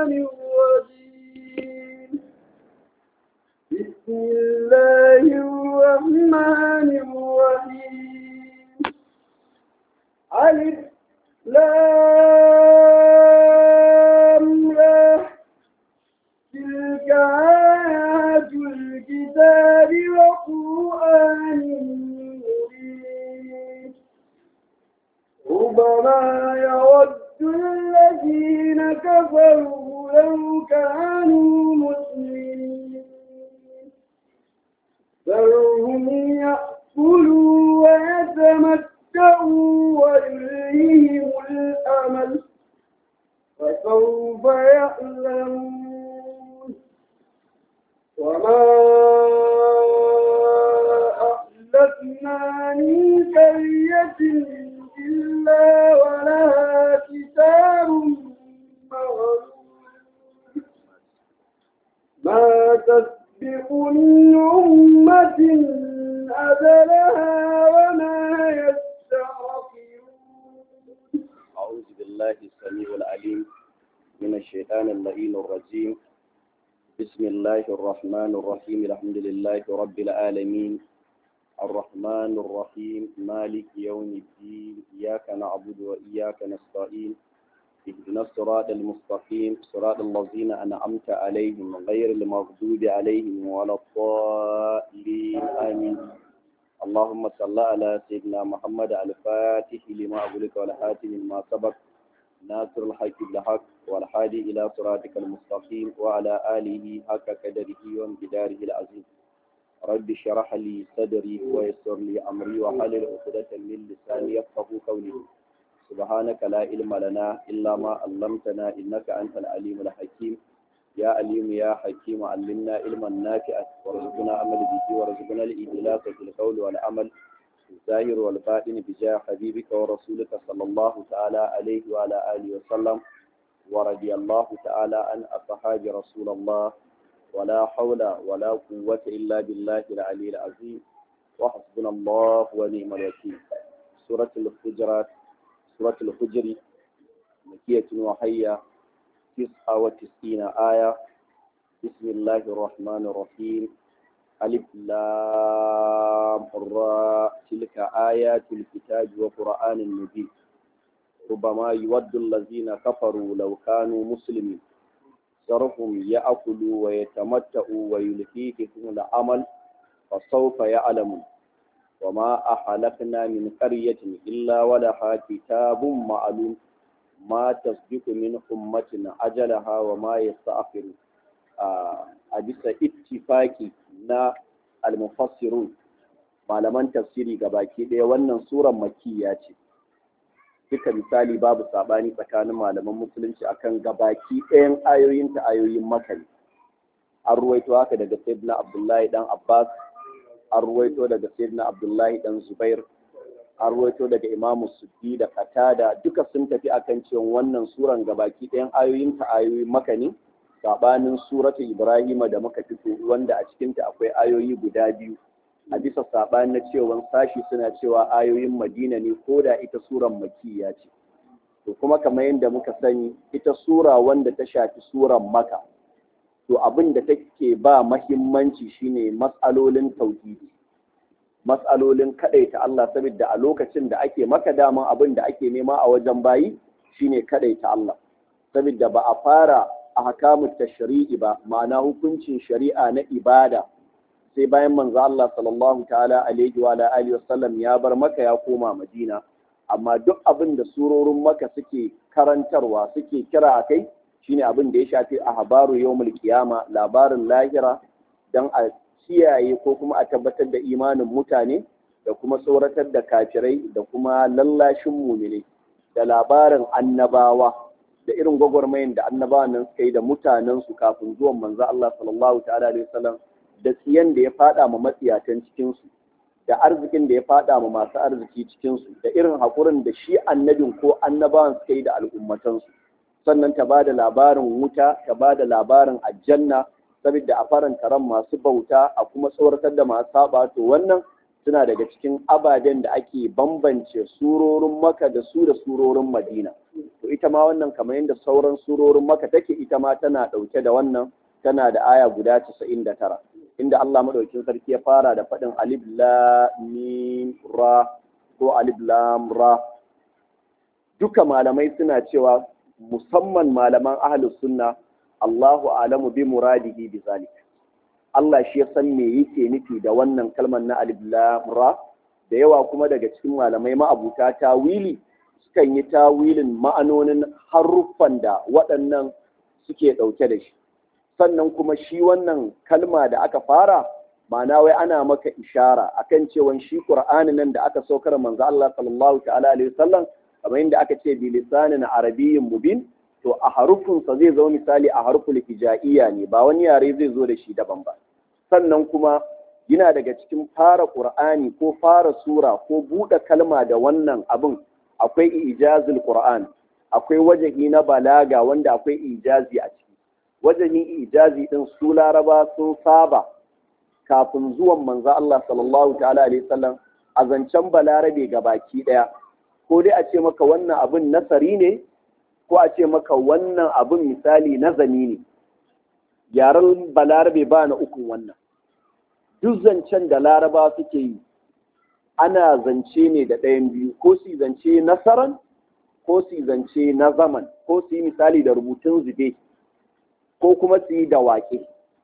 الشيطان الرجيم بسم الله الرحمن الرحيم ألف لام را تلك آيات الكتاب وقرآن مبين ربما يود الذين كفروا لو كانوا مسلمين ذرهم يأكلوا ويتمتعوا ويلههم الأمل فسوف يعلمون وما أهلكنا من قرية إلا ولها كتاب مغلوب ما تسبق من أمة أجلها وما يستعقلون أعوذ بالله السميع العليم من الشيطان اللعين الرجيم بسم الله الرحمن الرحيم الحمد لله رب العالمين الرحمن الرحيم مالك يوم الدين إياك نعبد وإياك نستعين اهدنا الصراط المستقيم صراط الذين أنعمت عليهم غير المغضوب عليهم ولا الضالين آمين اللهم صل على سيدنا محمد الفاتح لما أغلق والحاتم لما سبق ناصر الحق بالحق والحادي إلى صراطك المستقيم وعلى آله حق قدره وامتداره العظيم رب اشرح لي صدري ويسر لي أمري وحلل عقدة من لساني يفقه قولي سبحانك لا علم لنا إلا ما علمتنا إنك أنت العليم الحكيم يا عليم يا حكيم علمنا علما نافعا وارزقنا عمل به وارزقنا الإخلاص في القول والعمل الظاهر والباطن بجاه حبيبك ورسولك صلى الله تعالى عليه وعلى آله وسلم ورضي الله تعالى عن أصحاب رسول الله ولا حول ولا قوة إلا بالله العلي العظيم وحسبنا الله ونعم الوكيل سورة الحجرات سورة الحجر مكية وحية تسعة وتسعين آية بسم الله الرحمن الرحيم ألف لام را تلك آيات الكتاب وقرآن مبين ربما يود الذين كفروا لو كانوا مسلمين صرفهم يأكلوا ويتمتعوا ويلهيهم العمل فسوف يعلمون وما أحلقنا من قرية إلا ولها كتاب معلوم ما تسبق من أمة أجلها وما يستأخر a bisa ittifaki na almufassirun malaman tafsiri baki ɗaya wannan suran makiyya ce duka misali babu sabani tsakanin malaman musulunci akan gabaki ɗayan ayoyin ta ayoyin makari an ruwaito haka daga sayyidina abdullahi dan abbas an ruwaito daga sayyidina abdullahi dan zubair an ruwaito daga imamu suddi da katada duka sun tafi akan cewa wannan suran gabaki ɗayan ayoyin ta ayoyin makani sabanin suratu ibrahima da muka fito wanda a cikinta akwai ayoyi guda biyu a bisa sabanin na cewa sashi suna cewa ayoyin madina ne ko da ita suran makiyya ce to kuma kamar yadda muka sani ita sura wanda ta shafi suran maka to abin da take ba mahimmanci shine matsalolin tauhidi matsalolin kadaita Allah saboda a lokacin da ake maka daman abin da ake nema a wajen bayi shine kadaita Allah saboda ba a fara ahkamu tashri'i ba ma'ana hukuncin shari'a na ibada sai bayan manzo Allah sallallahu ta'ala alaihi wa alihi wasallam ya bar maka ya koma Madina amma duk abin da surorin maka suke karantarwa suke kira akai shine abin da ya shafi ahbaru yawmul qiyama labarin lahira dan a kiyaye ko kuma a tabbatar da imanin mutane da kuma tsoratar da kafirai da kuma lallashin mumine da labarin annabawa da irin gwagwarmayin da annabawan nan suka yi da mutanensu kafin zuwan manzo Allah sallallahu ta'ala alaihi wasallam da tsiyan da ya fada ma matsiyatan cikin su da arzikin da ya fada ma masu arziki cikin su da irin hakurin da shi annabin ko annabawan suka yi da al'ummatan su sannan ta bada labarin wuta ta bada labarin aljanna saboda a faranta ran masu bauta a kuma tsoratar da masu saba to wannan suna daga cikin ababen da ake bambance surorin maka da su da surorin madina to ita ma wannan kamar yadda sauran surorin maka take ita ma tana ɗauke da wannan tana da aya guda casa'in da tara inda Allah maɗaukin sarki ya fara da faɗin alif lam mim ra ko alif lam ra duka malamai suna cewa musamman malaman ahlus sunna Allahu alamu bi muradihi bi zalik Allah shi ya san me yake nufi da wannan kalmar na alif lam ra da yawa kuma daga cikin malamai ma'abuta tawili sukan yi tawilin ma'anonin haruffan da waɗannan suke ɗauke da shi sannan kuma shi wannan kalma da aka fara ma'ana wai ana maka ishara akan cewa shi Qur'ani nan da aka saukar manzo Allah sallallahu ta'ala alaihi wasallam kamar yadda aka ce bi lisanin arabiyyin mubin to a harufin sa zai zama misali a harful hijaiya ne ba wani yare zai zo da shi daban ba sannan kuma yana daga cikin fara Qur'ani ko fara sura ko buɗe kalma da wannan abin akwai ijazul Qur'an akwai wajahi na balaga wanda akwai ijazi a ciki wajahin ijazi din su laraba sun saba kafin zuwan manzo Allah sallallahu ta'ala alaihi wasallam a zancen balarabe ga baki daya ko dai a ce maka wannan abin nasari ne ko a ce maka wannan abin misali nazami ne yaren balarabe ba na ukun wannan duk zancen da laraba suke yi ana zance ne da ɗayan biyu ko su zance nasaran ko su zance na zaman ko su yi misali da rubutun zube ko kuma su yi da waƙe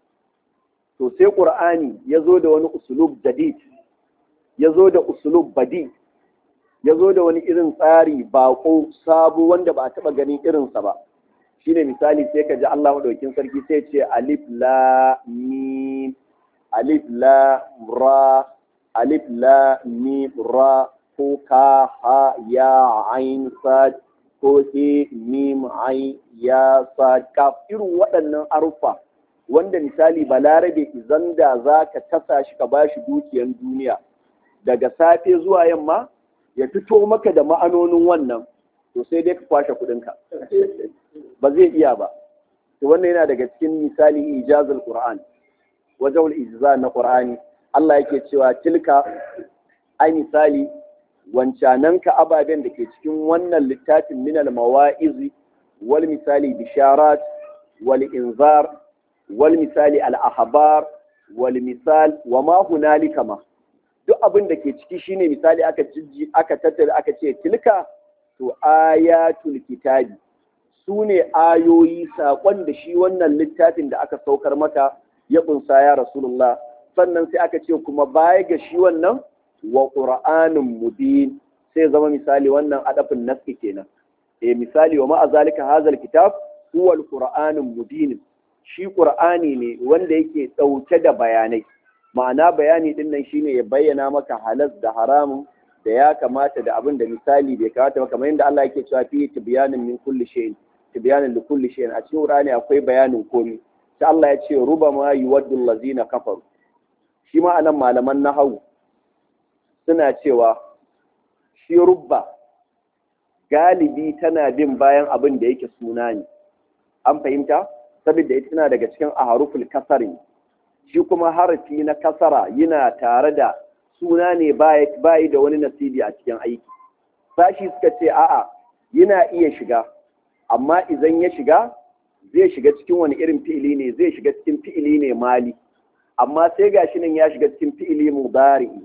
to sai ƙur'ani ya zo da wani usulub jadid ya zo da usulub badi ya zo da wani irin tsari baƙo sabo wanda ba a taɓa ganin irinsa ba shine misali sai ka ji Allah maɗaukin sarki sai ce alif la mim alif la ra alif la mim ra ko ka ha ya ain sad ko he mim ain ya sad kaf irin waɗannan arufa wanda misali balarabe izan da za ka tasa shi ka bashi dukiyan duniya daga safe zuwa yamma ya fito maka da ma'anonin wannan to sai dai ka kwashe kuɗinka ba zai iya ba to wannan yana daga cikin misali ijazul qur'an wajen ijza na qur'ani Allah yake cewa tilka ai misali wancananka ababen da ke cikin wannan littafin minal mawa'izi wal misali bisharat wal inzar wal misali al ahbar wal misal wa ma hunalika ma duk abin da ke ciki shine misali aka jijji aka tattara aka ce tilka to ayatul kitabi su ne ayoyi saƙon da shi wannan littafin da aka saukar maka ya ƙunsa ya rasulullah sannan sai aka ce kuma baya ga shi wannan wa ƙura'anin mubin sai zama misali wannan adafin naski kenan eh misali wa ma'a zalika hazal kitab huwa alqur'anun mubin shi qur'ani ne wanda yake ɗauke da bayanai ma'ana bayani din nan shine ya bayyana maka halas da haramun da ya kamata da abin da misali bai kamata ba kamar yadda Allah yake cewa fi tibyanin min kulli shay'in tibyanin li kulli shay'in a cikin Qur'ani akwai bayanin komai sai Allah ya ce rubama yuwaddu allazina kafaru shi ma anan malaman nahawu suna cewa shi rubba galibi tana bin bayan abin da yake suna ne an fahimta saboda ita tana daga cikin aharuful kasari shi kuma harafi na kasara yana tare da suna ne bayi da wani nasibi a cikin aiki sashi suka ce a'a yana iya shiga amma idan ya shiga zai shiga cikin wani irin fi'ili ne zai shiga cikin fi'ili ne mali amma sai gashi nan ya shiga cikin fi'ili mudari'i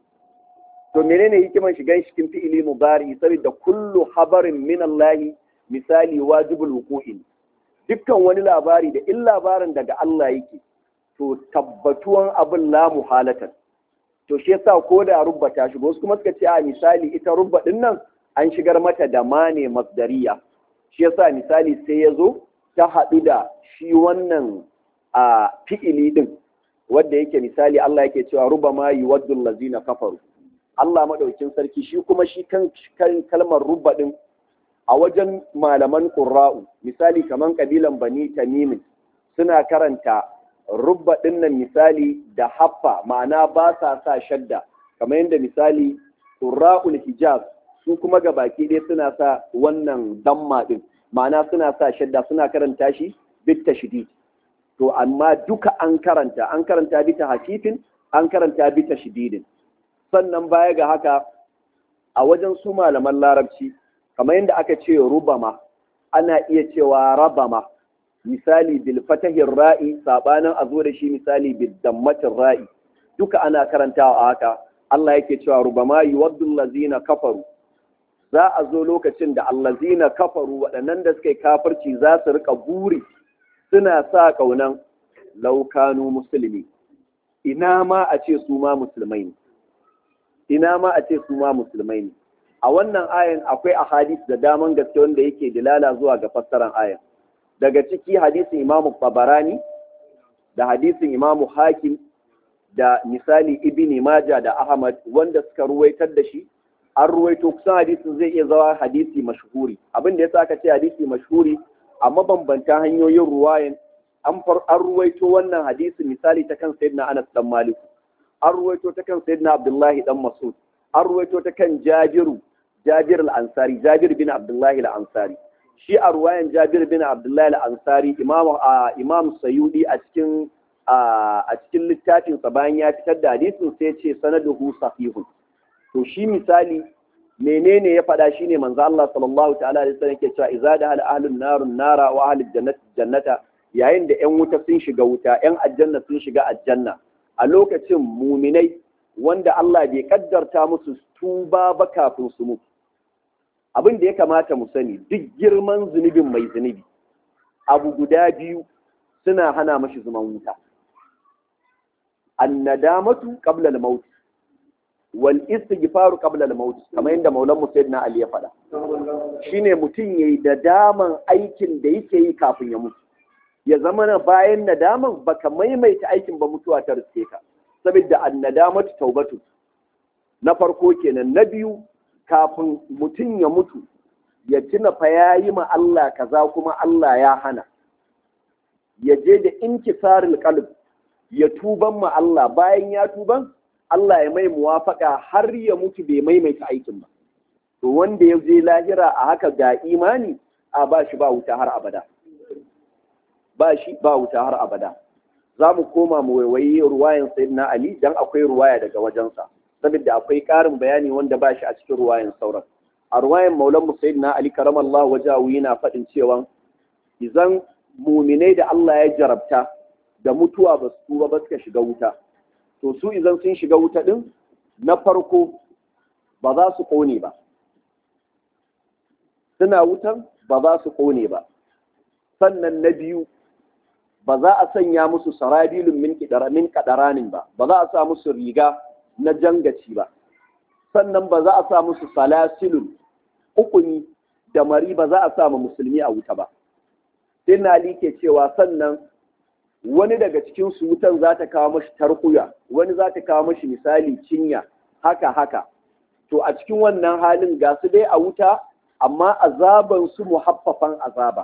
to menene hikiman shigan cikin fi'ili mudari'i saboda kullu habarin min Allah misali wajibul wuqu'in dukkan wani labari da in labarin daga Allah yake to tabbatuwan abin la muhalatan to shi yasa ko da rubba ta shigo wasu kuma suka ce a misali ita rubba din nan an shigar mata da mane masdariya shi yasa misali sai ya zo ta haɗu da shi wannan a fi'ili din wanda yake misali Allah yake cewa ruba ma yuwaddu allazina kafaru Allah madaukin sarki shi kuma shi kan kalmar rubba din a wajen malaman qurra'u misali kaman kabilan bani tamim suna karanta rubba dinnan misali da haffa ma'ana ba sa sa shadda kamar yadda misali qurra'ul hijaz su kuma ga baki ɗaya suna sa wannan damma din ma'ana suna sa shadda suna karanta shi bit tashdid to amma duka an karanta an karanta bita hafifin an karanta bita shididin sannan baya ga haka a wajen su malaman larabci kamar yadda aka ce rubama ana iya cewa rabama misali bil fatahin ra'i sabanin a zo da shi misali bil dammatin ra'i duka ana karantawa a haka Allah yake cewa rubama yuwaddu allazina kafaru za a zo lokacin da allazina kafaru waɗannan da suka yi kafirci za su rika buri suna sa kaunan laukanu musulmi ina ma a ce su ma musulmai ne ina ma a ce su ma musulmai ne a wannan ayan akwai ahadis da daman gaske wanda yake dilala zuwa ga fassaran ayan daga ciki hadisin imamu babarani da hadisin imamu hakim da misali ibn maja da ahmad wanda suka ruwaitar da shi an ruwaito kusan hadisin zai iya zawa hadisi mashhuri abin da yasa aka ce hadisi mashhuri a mabambanta hanyoyin ruwayan an an ruwaito wannan hadisi misali ta kan sayyidina Anas dan Malik an ruwaito ta kan sayyidina Abdullahi dan Mas'ud an ruwaito ta kan Jabiru Jabir al-Ansari Jabir bin Abdullahi al-Ansari shi a ruwayan Jabir bin Abdullahi al-Ansari Imam Imam Sayyidi a cikin a cikin littafin sa bayan ya fitar da hadisin sai ya ce sanaduhu sahihun to shi misali menene ya faɗa shine manzo Allah sallallahu ta'ala alaihi wasallam yake cewa idza da ahlun narun nara wa ahlul jannati jannata yayin da ƴan wuta sun shiga wuta ƴan aljanna sun shiga aljanna a lokacin muminai wanda Allah bai kaddarta musu tuba ba kafin su mutu abin da ya kamata mu sani duk girman zunubin mai zunubi abu guda biyu suna hana mashi zuman wuta annadamatu qabla al-maut wal istighfaru qabla al-maut kamar yadda maulan sayyidina ali ya faɗa shine mutum yayi da daman aikin da yake yi kafin ya mutu ya zama na bayan nadaman baka maimaita aikin ba mutuwa ta riske ka saboda annadamatu taubatu na farko kenan na biyu kafin mutum ya mutu ya tuna fa yayi ma Allah kaza kuma Allah ya hana ya je da inkisarul qalb ya tuban ma Allah bayan ya tuban Allah ya mai muwafaka har ya mutu bai maimaita aikin ba to wanda ya je lahira a haka ga imani a ba shi ba wuta har abada ba shi ba wuta har abada za mu koma mu waiwayi ruwayan sayyidina Ali dan akwai ruwaya daga wajensa saboda akwai ƙarin bayani wanda ba shi a cikin ruwayan sauran a ruwayan maulan mu sayyidina Ali karamallahu wajahu yana faɗin cewa idan muminai da Allah ya jarabta da mutuwa ba su tuba ba suka shiga wuta to su idan sun shiga wuta din na farko ba za su ƙone ba suna wutan ba za su ƙone ba sannan na biyu ba za a sanya musu sarabilun min min kadaranin ba ba za a sa musu riga na jangaci ba sannan ba za a sa musu salasilun ukuni da mari ba za a sa ma musulmi a wuta ba sai na ke cewa sannan wani daga cikin su wutan za ta kawo mashi tarkuya wani za ta kawo mashi misali cinya haka haka to a cikin wannan halin ga su dai a wuta amma azaban su muhaffafan azaba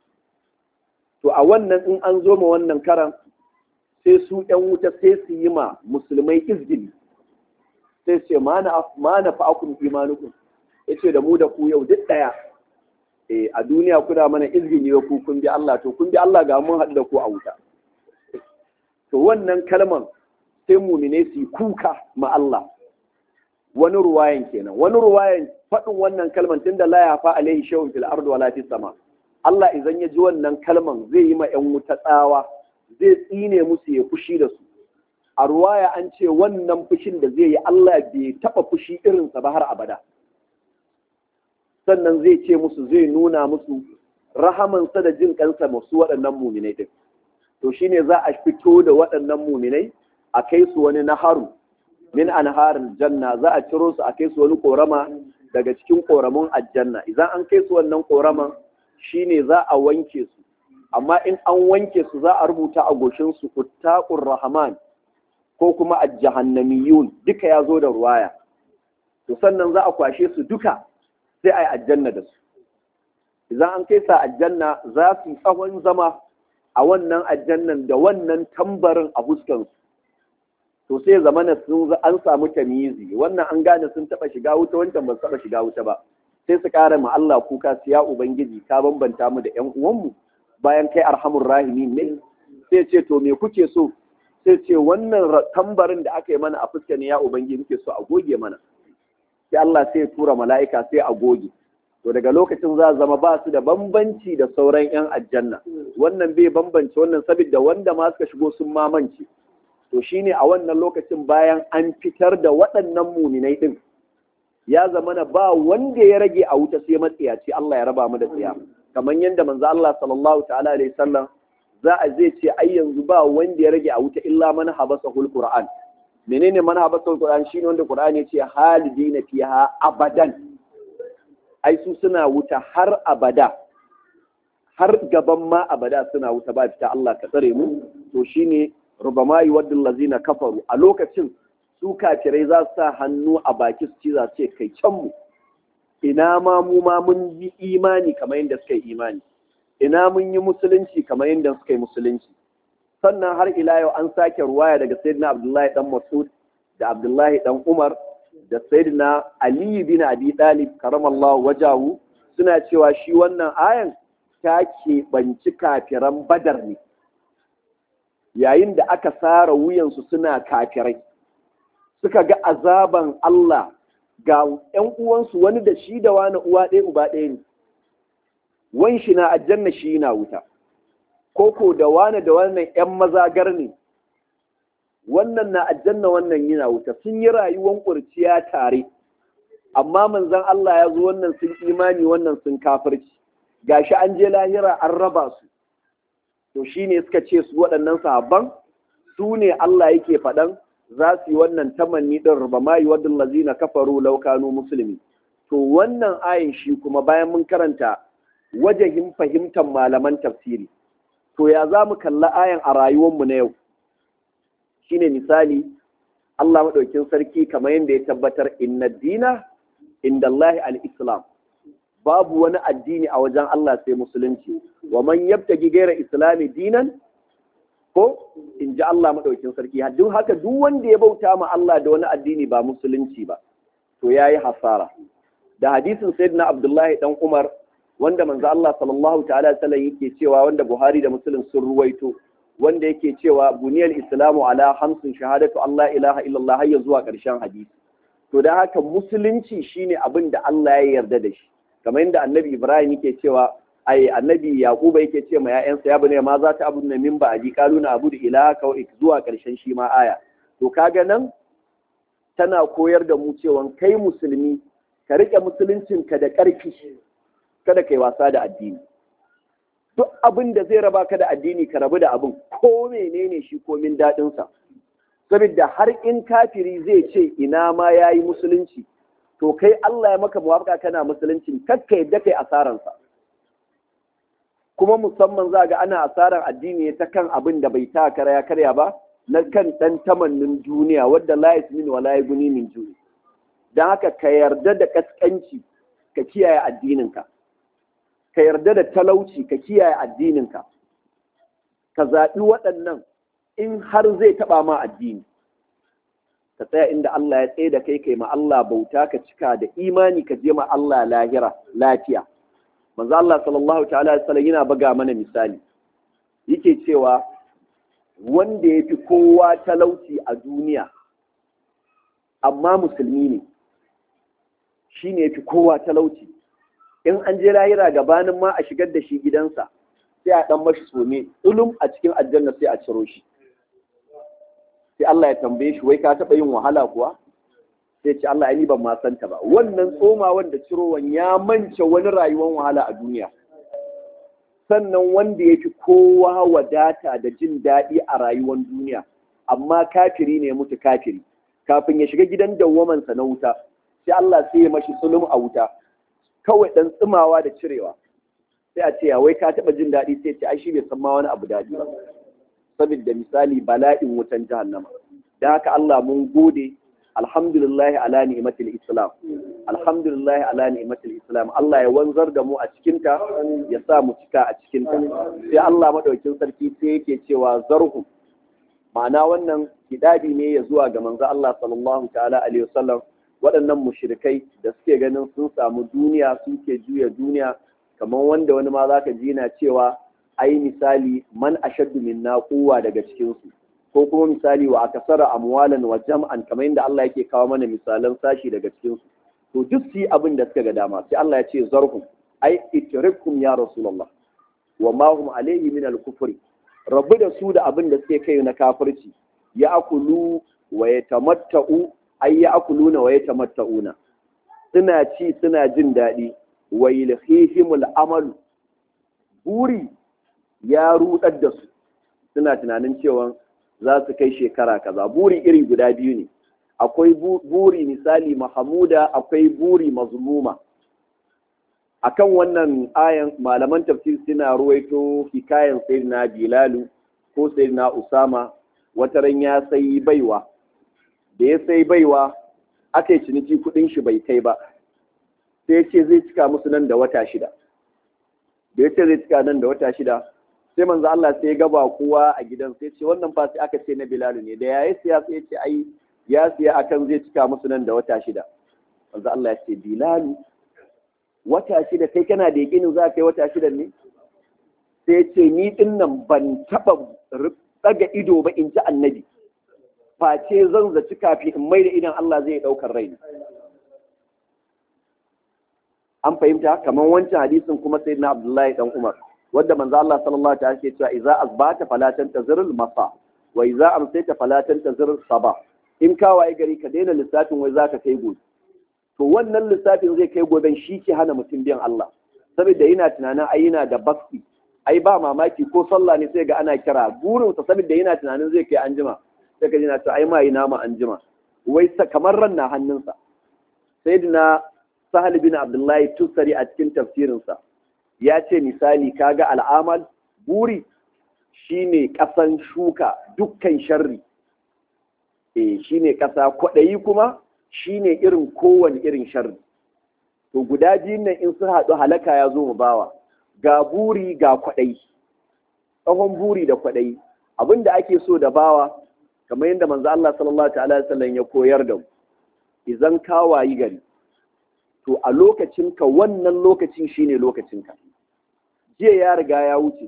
to a wannan in an zo ma wannan karan sai su ɗan wuta sai su yi ma musulmai izgili sai ce ma na fa'akun imanukun ya ce da mu da ku yau duk ɗaya eh a duniya kuna mana izgili ku kun bi Allah to kun bi Allah ga mun haɗu da ku a wuta to wannan kalman sai mumine su yi kuka ma Allah wani ruwayan kenan wani ruwayan faɗin wannan kalman tunda la ya fa alaihi shay'un fil ardi wala fis sama Allah idan ya ji wannan kalman zai yi ma ƴan wuta tsawa zai tsine musu ya fushi da su a ruwaya an ce wannan fushin da zai yi Allah bai taɓa fushi irinsa ba har abada sannan zai ce musu zai nuna musu rahamansa da jin kansa masu waɗannan muminai din to shine za a fito da waɗannan muminai a kai su wani naharu min anharin janna za a ciro su a kai su wani korama daga cikin koramun aljanna idan an kai su wannan koraman shine za a wanke su amma in an wanke su za a rubuta a goshin su uttaqur rahman ko kuma ajjahannamiyun duka ya zo da ruwaya to sannan za a kwashe su duka sai a yi aljanna da su idan an kai sa aljanna za su tsawon zama a wannan aljannan da wannan tambarin a fuskansu to sai zamana sun an samu tamizi wannan an gane sun taba shiga wuta wancan ba su taba shiga wuta ba sai su kara ma Allah kuka su ya ubangiji ka bambanta mu da ƴan uwanmu bayan kai arhamur rahimin ne sai ce to me kuke so sai ce wannan tambarin da aka yi mana a fuska ne ya ubangiji muke so a goge mana sai Allah sai ya tura mala'ika sai a goge to daga lokacin za zama ba su da bambanci da sauran 'yan aljanna wannan bai bambance wannan saboda wanda ma suka shigo sun mamance to shine a wannan lokacin bayan an fitar da waɗannan muminai din ya zama na ba wanda ya rage a wuta sai matsiyaci Allah ya raba mu da tsiya kamar yadda manzo Allah sallallahu ta'ala alaihi sallam za a zai ce ai yanzu ba wanda ya rage a wuta illa man habasa hul qur'an menene man habasa hul qur'an shine wanda qur'an ya ce halidina fiha abadan ai su suna wuta har abada har gaban ma abada suna wuta ba fita Allah ka tsare mu to shine rubama yuwaddul lazina kafaru a lokacin su kafirai za su sa hannu a baki su ci za su ce kai can mu ina ma mu ma mun yi imani kamar yadda suka yi imani ina mun yi musulunci kamar yadda suka yi musulunci sannan har ila yau an sake ruwaya daga sayyidina abdullahi dan masud da abdullahi dan umar da sayyidina ali bin abi talib karamallahu wajahu suna cewa shi wannan ayan ta keɓanci kafiran badar ne yayin da aka sara wuyansu suna kafirai suka ga azaban Allah ga ‘yan uwansu wani da shi da wani uwa ɗaya uba ɗaya ne, wan shi na aljanna shi na wuta, koko da wani da wannan ‘yan mazagar ne, wannan na aljanna wannan yana wuta, sun yi rayuwan ƙurciya tare, amma manzan Allah ya zo wannan sun imani wannan sun kafirci, gashi an je lahira an raba su, to shi ne suka ce su waɗannan sahabban, su ne Allah yake faɗan za su yi wannan tamanni ɗin ruba ma yi wadda lazina kafaru laukanu musulmi to wannan ayin shi kuma bayan mun karanta wajahin fahimtar malaman tafsiri to ya za mu kalla ayan a rayuwarmu na yau shine misali Allah maɗaukin sarki kamar yadda ya tabbatar inna dina inda Allahi al-islam babu wani addini a wajen Allah sai musulunci wa man yabtagi gaira islami dinan ko in ji Allah maɗaukin sarki duk haka duk wanda ya bauta ma Allah da wani addini ba musulunci ba to ya yi hasara da hadisin sayyidina Abdullahi dan Umar wanda manzo Allah sallallahu ta'ala sallam yake cewa wanda Buhari da Muslim sun ruwaito wanda yake cewa buniyal islamu ala hamsin shahadatu Allah ilaha illallah har zuwa ƙarshen hadisi to da haka musulunci shine abin da Allah ya yarda da shi kamar yadda annabi Ibrahim yake cewa ai annabi yaquba yake ce ma ƴaƴansa ya bane ma za ta abu na min ba aji kalu na abu da ilaha ka zuwa ƙarshen shi ma aya to kaga nan tana koyar da mu cewa kai musulmi ka rike musuluncinka da ƙarfi kada kai wasa da addini duk abin da zai raba ka da addini ka rabu da abin ko menene shi komin daɗinsa saboda har in kafiri zai ce ina ma ya yi musulunci to kai Allah ya maka muwafaka kana musuluncin kakka yadda kai asaransa kuma musamman za ga ana asarar addini ta kan abin da bai ta karya karya ba na kan ɗan tamannin duniya wadda la yasmin wa la yaguni min juni dan haka ka yarda da kaskanci ka kiyaye addininka ka yarda da talauci ka kiyaye addininka ka zaɓi waɗannan in har zai taɓa ma addini ka tsaya inda Allah ya tsaye da kai kai ma Allah bauta ka cika da imani ka je ma Allah lahira lafiya manzo Allah sallallahu ta'ala alaihi wasallam yana buga mana misali yake cewa wanda yafi kowa talauci a duniya amma musulmi ne shine yafi kowa talauci in an je lahira gabanin ma a shigar da shi gidansa sai a dan mashi some ulum a cikin aljanna sai a ciro shi sai Allah ya tambaye shi wai ka taba yin wahala kuwa sai ce Allah ni ban ma santa ba wannan tsoma wanda cirowan ya mance wani rayuwar wahala a duniya sannan wanda ya fi kowa wadata da jin daɗi a rayuwar duniya amma kafiri ne mutu kafiri kafin ya shiga gidan dawwamansa na wuta sai Allah sai ya mashi sulum a wuta kawai dan tsimawa da cirewa sai a ce ya wai ka taɓa jin daɗi sai ce ai shi bai san ma wani abu daɗi ba saboda misali bala'in wutan jahannama da haka Allah mun gode alhamdulillah ala ni'matil islam alhamdulillah ala ni'matil islam Allah ya wanzar da mu a cikinta ya sa mu cika a cikinta sai Allah madaukin sarki sai yake cewa zarhu ma'ana wannan hidabi ne ya zuwa ga manzo Allah sallallahu ta'ala alaihi wasallam waɗannan mushrikai da suke ganin sun samu duniya suke juya duniya kamar wanda wani ma zaka ji na cewa ai misali man ashaddu minna quwwa daga cikin su ko kuma misali wa akasara amwalan wa jam'an kamar yadda Allah yake kawo mana misalan sashi daga cikin su to duk su yi abin da suka ga dama sai Allah ya ce zarhum ai itrikum ya rasulullah wa ma hum alayhi min al-kufri rabu da su da abin da suke kai na kafirci ya akulu wa yatamatta'u ay ya akuluna wa yatamatta'una suna ci suna jin daɗi wa yulhihimul amal buri ya rudar da su suna tunanin cewa za su kai shekara kaza buri iri guda biyu ne akwai buri misali mahamuda akwai buri mazmuma akan wannan ayan malaman tafsir suna ruwaito hikayen sayyidina bilalu ko sayyidina usama wata ran ya sai baiwa da ya sai baiwa aka yi ciniki kudin shi bai kai ba sai ya ce zai cika musu nan da wata shida da ya ce zai cika nan da wata shida sai manzo Allah sai ya gaba kowa a gidan sai ce wannan fa sai aka ce na bilalu ne da yayi siya sai ya ce ai ya siya akan zai cika musu nan da wata shida manzo Allah ya ce bilalu wata shida kai kana da yakinin za ka yi wata shida ne sai ce ni din nan ban taba daga ido ba in ji annabi face zan zaci kafi in mai da idan Allah zai daukar raina an fahimta kamar wancan hadisin kuma sai na Abdullahi dan Umar wanda manzo Allah sallallahu alaihi wasallam ke cewa idza asbata fala tantazirul masa wa idza amsayta fala tantazirul sabah in ka waye gari ka daina lissafin wai zaka kai gobe to wannan lissafin zai kai goben shi ke hana mutum biyan Allah saboda yana tunanin ai yana da basti ai ba mamaki ko sallah ne sai ga ana kira burin sa saboda yana tunanin zai kai anjima sai ka ji na to ai ma yi nama anjima wai kamar ran na hannunsa sayyidina sahal bin abdullahi tusari a cikin tafsirinsa ya ce misali kaga al'amal buri shine kasan shuka dukkan sharri eh shine kasa kwaɗayi kuma shine irin kowane irin sharri to guda biyun nan in sun haɗu halaka ya zo mu bawa ga buri ga kwaɗayi tsawon buri da kwaɗayi abin da ake so da bawa kamar yadda manzo Allah sallallahu ta'ala wasallam ya koyar da mu idan ka wayi gari to a lokacinka wannan lokacin shine lokacinka jiya ya riga ya wuce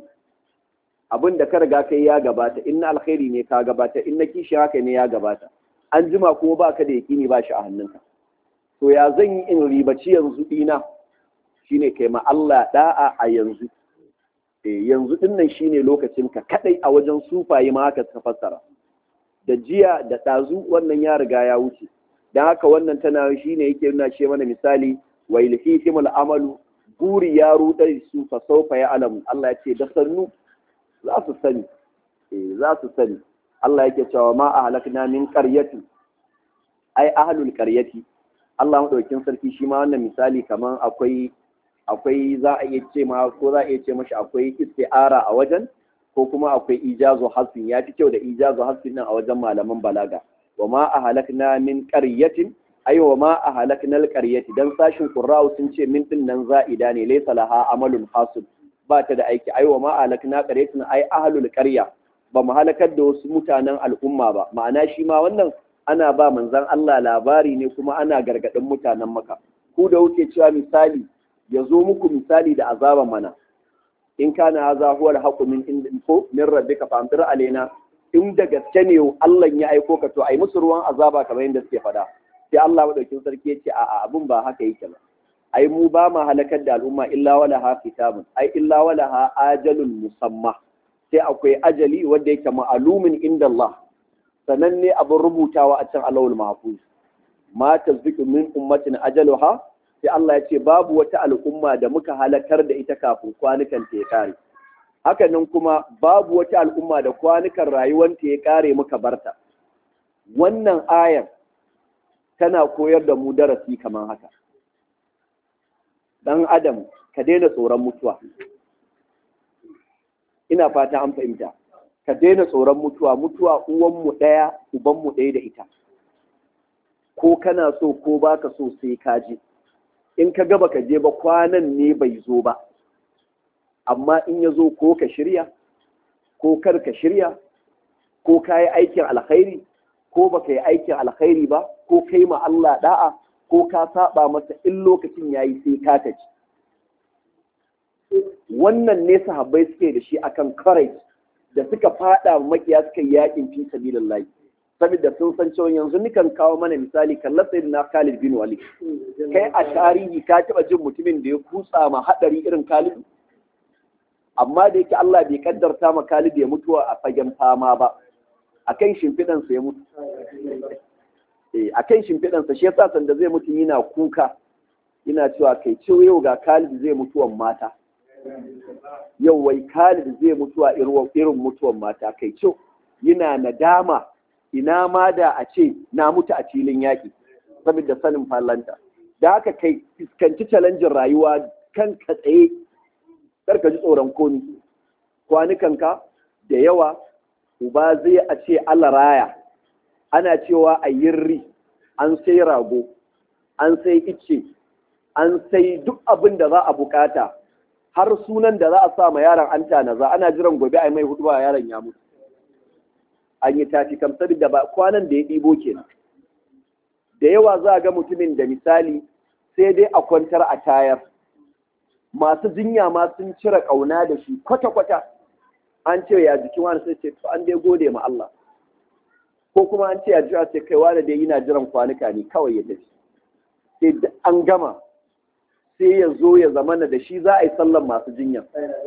abin da ka riga kai ya gabata in na alkhairi ne ka gabata in na kishi haka ne ya gabata an jima kuma ba ka da yaƙini ba shi a hannunka to ya zan yi in ribaci yanzu ɗina shine kai ma Allah da'a a yanzu eh yanzu din nan shine lokacinka kadai a wajen sufaye ma haka suka fassara da jiya da ɗazu wannan ya riga ya wuce don haka wannan tana shine yake nuna ce mana misali wa ilhihimul amalu buri ya rudar su fa saufa ya alamu Allah ya ce da sannu za su sani eh za su sani Allah yake cewa ma a halakna min qaryati ai ahlul qaryati Allah madaukin sarki shi ma wannan misali kaman akwai akwai za a iya ce ma ko za a iya ce mashi akwai isti'ara a wajen ko kuma akwai ijazu hasfin ya fi kyau da ijazu hasfin nan a wajen malaman balaga wa ma a halakna min qaryatin ay wa ma a halakna al qaryati dan sashin qurra'u sun ce min din nan za'ida ne laysa laha amalun hasib ba ta da aiki ay wa ma a halakna qaryatin ay ahlul qarya ba mu halakar da wasu mutanen al'umma ba ma'ana shi ma wannan ana ba manzon Allah labari ne kuma ana gargadin mutanen maka ku da wuce cewa misali ya zo muku misali da azaban mana in kana haza huwa al-haqqu min ko min rabbika fa amtir alaina in da gaske ne Allah ya aiko ka to ai musu ruwan azaba kamar yadda suke fada sai Allah madaukin sarki ya ce a'a abun ba haka yake ba ai mu ba ma halakar da al'umma illa wala ha kitabun ai illa wala ha ajalun musamma sai akwai ajali wanda yake ma'alumin inda Allah sananne abin rubutawa a can alawul mahfuz ma tazbiqu min ummatin ajaluha sai Allah ya ce babu wata al'umma da muka halakar da ita kafin kwanukan ta ya kare hakanan kuma babu wata al'umma da kwanukan rayuwanta ya kare muka barta wannan ayar tana koyar da mu darasi kamar haka dan adam ka daina tsoron mutuwa ina fata an fahimta ka daina tsoron mutuwa mutuwa uwanmu ɗaya ubanmu ɗaya da ita ko kana so ko baka so sai ka je in ka gaba ka je ba kwanan ne bai zo ba amma in ya zo ko ka shirya ko kar ka shirya ko ka yi aikin alkhairi ko ba ka yi aikin alkhairi ba ko kai ma Allah da'a ko ka saba masa in lokacin ya yi sai ka taci wannan ne sahabbai suke da shi akan courage da suka fada makiya suka yi yakin fi sabilillahi saboda sun san cewa yanzu nikan kawo mana misali kallar sai na Khalid bin Walid kai a tarihi ka taba jin mutumin da ya kutsa ma hadari irin Khalid amma da yake Allah bai kaddarta ma Khalid ya mutuwa a fagen fama ba akan shimfidan sa ya mutu eh akan shimfidan sa shi yasa sanda zai mutu yana kuka yana cewa kai ciwo yau ga Khalid zai mutuwan mata yau wai Khalid zai mutuwa irin mutuwan mata kai ciwo yana nadama ina ma da a ce na mutu a filin yaƙi saboda sanin fallanta da haka kai fuskanci challenge rayuwa kan ka tsaye karka ji tsoron komi kwanukanka da yawa uba zai a ce Allah raya ana cewa a yirri an sai rago an sai ice an sai duk abin da za a bukata har sunan da za a sa ma yaron an tanaza ana jiran gobe a mai hudu ba yaron ya mutu an yi tafi kam saboda ba kwanan da ya ɗibo kenan da yawa za a ga mutumin da misali sai dai a kwantar a tayar masu jinya ma sun cire ƙauna da shi kwata-kwata an ce ya jikin wani sai ce to an dai gode ma Allah ko kuma an ce ya jira sai kai wani dai yana jiran kwanuka ne kawai ya tafi sai an gama sai ya zo ya zamana da shi za a yi sallan masu jinya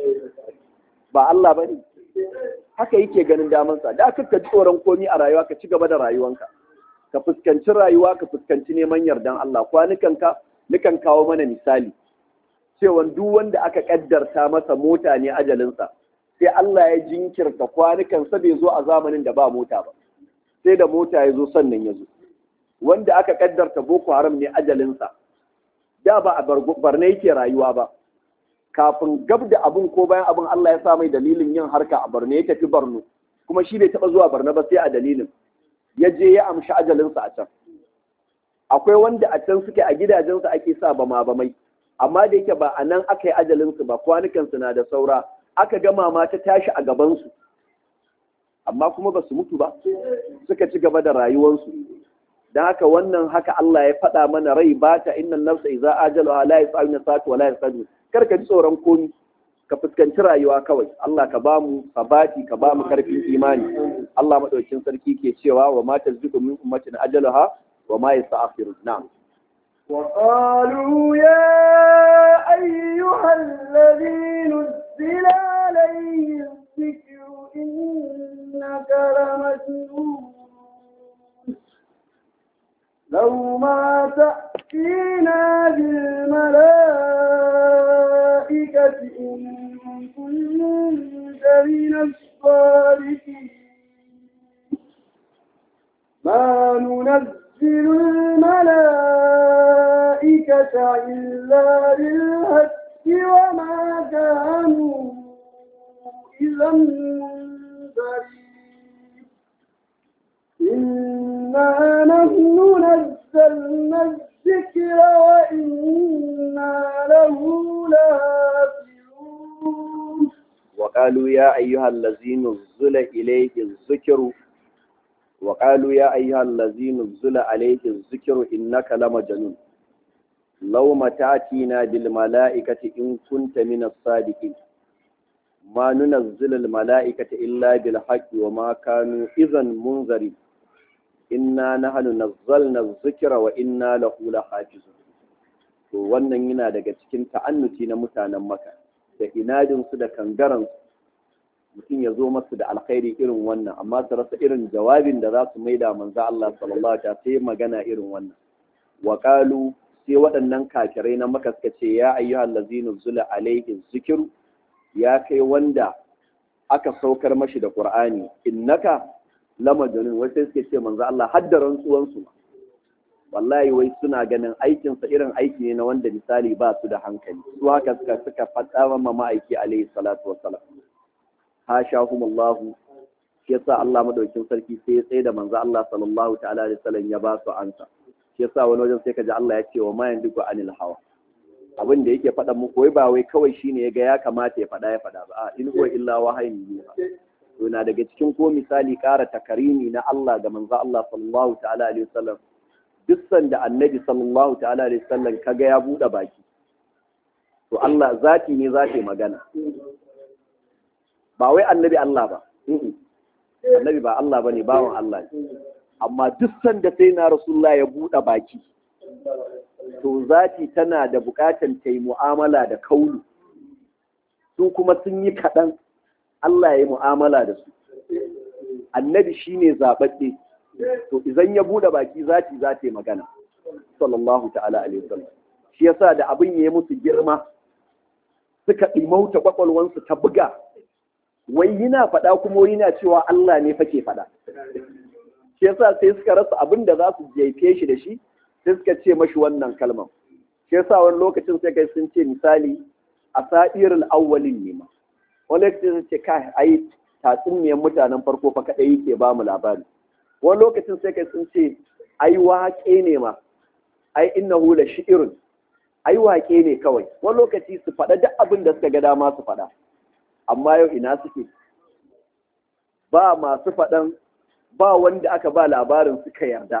ba Allah ba ne haka yake ganin damansa da aka ka tsoron komi a rayuwa ka ci gaba da rayuwanka ka fuskanci rayuwa ka fuskanci neman yardan Allah kwanukanka nukan kawo mana misali cewa duk wanda aka kaddarta masa mota ne ajalinsa sai Allah ya jinkirta kwanukansa bai zo a zamanin da ba mota ba sai da mota ya zo sannan ya zo wanda aka kaddarta boko haram ne ajalinsa da ba a barne yake rayuwa ba kafin gab da abin ko bayan abin Allah ya sa mai dalilin yin harka a Borno ya tafi Borno kuma shi bai taɓa zuwa Borno ba sai a dalilin ya je ya amshi ajalinsa a can akwai wanda a can suke a gidajensu ake sa ba ma ba mai amma da yake ba a nan aka yi ajalinsu ba kwanukansu na da saura aka gama ma ta tashi a gabansu amma kuma ba su mutu ba suka ci gaba da rayuwarsu don haka wannan haka Allah ya faɗa mana rai ba ta innan nafsa iza ajalu la yas'aluna sa'atu wa la yasadu kar ka ji tsoron komi ka fuskanci rayuwa kawai Allah ka bamu sabati ka bamu karfin imani Allah madaukin sarki ke cewa wa ma tazdiqu min ummatin ajaluha wa ma yasta'khirun na'am وقالوا يا أيها الذي نزل عليه الذكر إنك لمجنون لو ما تأتينا بالملائكة إن كنت من الصالحين ما ننزل الملائكة إلا بالحق وما كانوا إذا منذرين إنا نحن نزلنا الذكر وإنا له لحافظون وقالوا يا أيها الذي نزل إليه الذكر وقالوا يا أيها الذي نزل عليه الذكر إنك لمجنون لو متاتينا بالملائكة إن كنت من الصادقين ما ننزل الملائكة إلا بالحق وما كانوا إذا منذرين إنا نحن نزلنا الذكر وإنا له لحافظون to wannan yana daga cikin ta'annuci na mutanen maka da inadinsu da kangaransu mutum ya zo masu da alkhairi irin wannan amma su rasa irin jawabin da za su maida manzo Allah sallallahu alaihi sai magana irin wannan wa qalu sai waɗannan kafirai na maka suka ce ya ayyuhal ladzina zula alaihi zikru ya kai wanda aka saukar mashi da qur'ani innaka lamajnun wai sai suke ce manzo Allah hadda rantsuwan su wallahi wai suna ganin aikin sa irin aiki ne na wanda misali ba su da hankali su haka suka suka faɗa ma ma'aiki alaihi salatu wassalam hashahumullahu shi yasa Allah madaukin sarki sai ya tsaye da manzo Allah sallallahu ta'ala alaihi wasallam ya ba su ansa shi yasa wani wajen sai kaji Allah ya ce wa ma yandiku anil hawa abin da yake faɗa muku wai ba wai kawai shine ya ga ya kamata ya faɗa ya faɗa ba a in huwa illa wahayin yuha to na daga cikin ko misali ƙara takarimi na Allah ga manzo Allah sallallahu ta'ala alaihi wasallam duk sanda annabi sallallahu ta'ala alaihi wasallam kaga ya buɗe baki to Allah zati ne zati magana ba wai annabi Allah ba annabi ba Allah bane bawan Allah ne amma duk sanda sai na rasulullah ya buɗe baki to zati tana da buƙatan ta yi mu'amala da kaulu su kuma sun yi kaɗan Allah ya yi mu'amala da su annabi shine zaɓaɓɓe to idan ya buɗe baki zati za ta yi magana sallallahu ta'ala alaihi wasallam shi yasa da abin ya yi musu girma suka ɗimauta kwakwalwansu ta buga wai yana faɗa kuma yana cewa Allah ne fake faɗa shi yasa sai suka rasa abin da za su jefe shi da shi sai suka ce mashi wannan kalmar shi yasa wani lokacin sai kai sun ce misali a sa'irul awwalin ne ma wani lokacin sun ce kai ai tatsuniyar mutanen farko fa kadai yake ba mu labari wani lokacin sai kai sun ce ai waƙe ne ma ai innahu la shi'irun ai waƙe ne kawai wani lokaci su faɗa duk abin da suka ga dama su faɗa amma yau ina suke ba masu faɗan ba wanda aka ba labarin suka yarda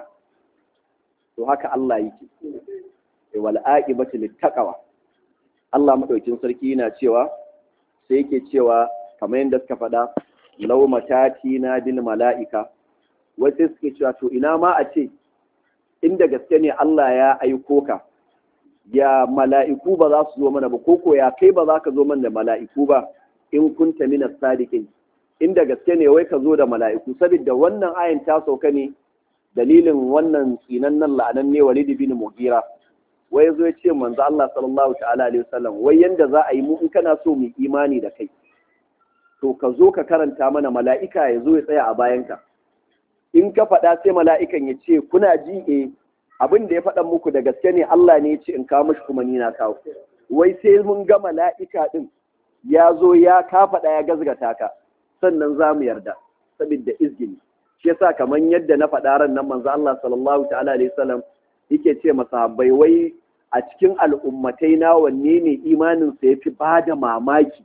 to haka Allah yake wal aqibatu littaqwa Allah madaukin sarki yana cewa sai yake cewa kamar yadda suka faɗa law matati na bil mala'ika wasu suke cewa to ina ma a ce inda gaske ne Allah ya aiko ka ya mala'iku ba za su zo mana ba koko ya kai ba za ka zo mana da mala'iku ba in kunta minas sadiqin inda gaske ne wai ka zo da mala'iku saboda wannan ayin ta sauka ne dalilin wannan tsinan nan la'anan ne Walid bin Mughira wai zo ya ce manzo Allah sallallahu ta'ala alaihi wasallam wai yanda za a yi mu in kana so mu imani da kai to ka zo ka karanta mana mala'ika ya zo ya tsaya a bayanka in ka faɗa sai mala'ikan ya ce kuna ji eh abin da ya faɗa muku da gaske ne Allah ne ya ce in kawo mashi kuma ni na kawo wai sai mun ga mala'ika din ya zo ya ka faɗa ya gazgata ka sannan za mu yarda saboda izgini shi yasa kamar yadda na faɗa ran nan manzo Allah sallallahu ta'ala alaihi wasallam yake ce masahabbai wai a cikin al'ummatai na wanne ne imanin sa yafi bada mamaki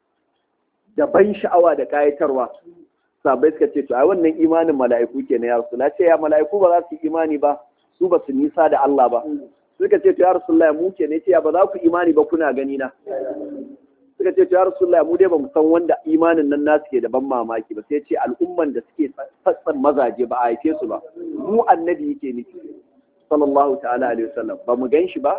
da ban sha'awa da kayatarwa sabai suka ce to ai wannan imanin mala'iku kenan ya rasu ce ya mala'iku ba za su yi imani ba su ba su nisa da Allah ba suka ce to ya rasulullah mu ke ne ce ya ba za ku imani ba kuna gani na suka ce to ya rasulullah mu dai ba mu san wanda imanin nan nasu ke da ban mamaki ba sai ce al'umman da suke tsatsan mazaje ba a haife su ba mu annabi yake nufi sallallahu ta'ala alaihi wasallam ba mu gan shi ba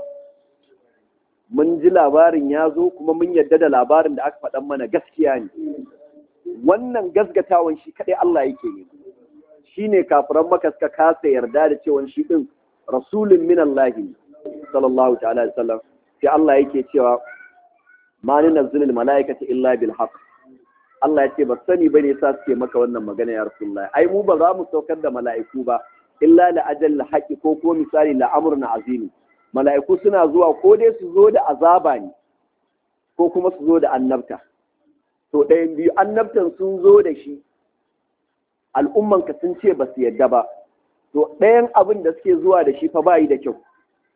mun ji labarin ya zo kuma mun yadda da labarin da aka faɗan mana gaskiya ne wannan gasgatawan shi kaɗai Allah yake ne shi ne kafiran maka suka kasa yarda da cewa shi ɗin rasulun min Allah sallallahu ta'ala alaihi wasallam sai Allah yake cewa ma ni nazzilul malaikata illa bil haqq Allah ya ce ba sani bane sa suke maka wannan magana ya rasulullahi ai mu ba za mu saukar da mala'iku ba illa la ajal haqqi ko ko misali la amrun azimi mala'iku suna zuwa ko dai su zo da azaba ne ko kuma su zo da annabta to ɗayan biyu annabtan sun zo da shi al'ummanka sun ce ba su yadda ba to ɗayan abin da suke zuwa da shi fa ba yi da kyau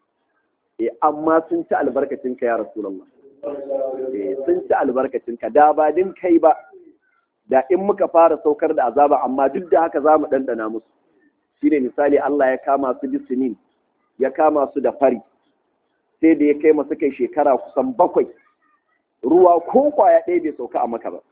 e amma sun ci albarkacinka ya rasulallah e sun ci albarkacinka da ba din kai ba da in muka fara saukar da azaba amma duk da haka za mu ɗanɗana musu shine misali Allah ya kama su bisinin ya kama su da fari sai da ya kai masu kai shekara kusan bakwai ruwa ko kwaya ɗaya bai sauka a maka ba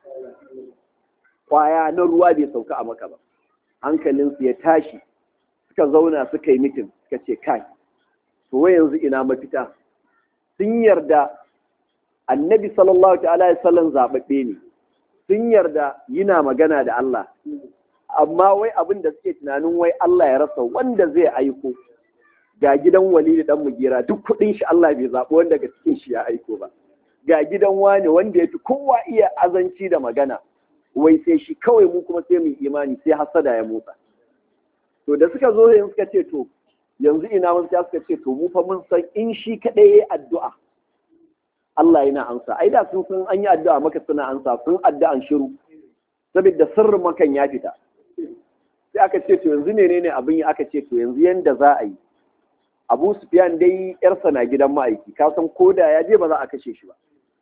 kwaya na ruwa bai sauka a maka ba hankalinsu ya tashi suka zauna suka yi mitin suka ce kai to wai yanzu ina mafita sun yarda annabi sallallahu ta'ala ya sallan zaɓaɓɓe ne sun yarda yana magana da Allah amma wai abin da suke tunanin wai Allah ya rasa wanda zai aiko ga gidan wali da dan mugira duk kuɗin shi Allah bai zaɓi wanda daga cikin shi ya aiko ba ga gidan wani wanda ya fi kowa iya azanci da magana wai sai shi kawai mu kuma sai mu imani sai hasada ya motsa to da suka zo sai suka ce to yanzu ina mun sai suka ce to mu fa mun san in shi kadai yayi addu'a Allah yana ansa ai da sun san an yi addu'a maka suna ansa sun addu'an shiru saboda sirrin makan ya fita sai aka ce to yanzu menene abin yi aka ce to yanzu yanda za a yi Abu Sufyan dai yarsa na gidan ma'aiki ka san koda ya je ba za a kashe shi ba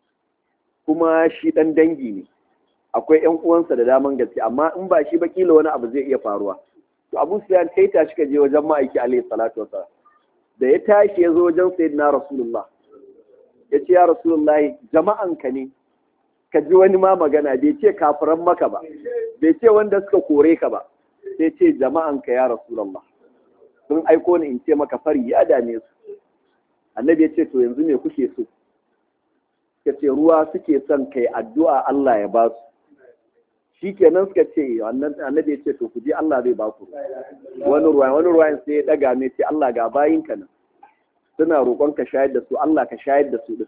kuma shi dan dangi ne akwai ƴan uwansa da daman gaske amma in ba shi ba kila wani abu zai iya faruwa to Abu Sufyan kai tashi ka je wajen ma'aiki alaihi salatu wasallam da ya tashi ya zo wajen sayyidina Rasulullah ya ce ya Rasulullah jama'an ka ne ka ji wani ma magana bai ce kafiran maka ba bai ce wanda suka kore ka ba sai ce jama'anka ya rasulullah sun aiko ni in ce maka fari ya dame su annabi ya ce to yanzu me kuke so ka ce ruwa suke son kai addu'a Allah ya ba su shi kenan suka ce annabi ya ce to ku je Allah zai ba ku wani ruwa wani ruwa sai ya daga ne ce Allah ga bayinka nan suna roƙon ka shayar da su Allah ka shayar da su din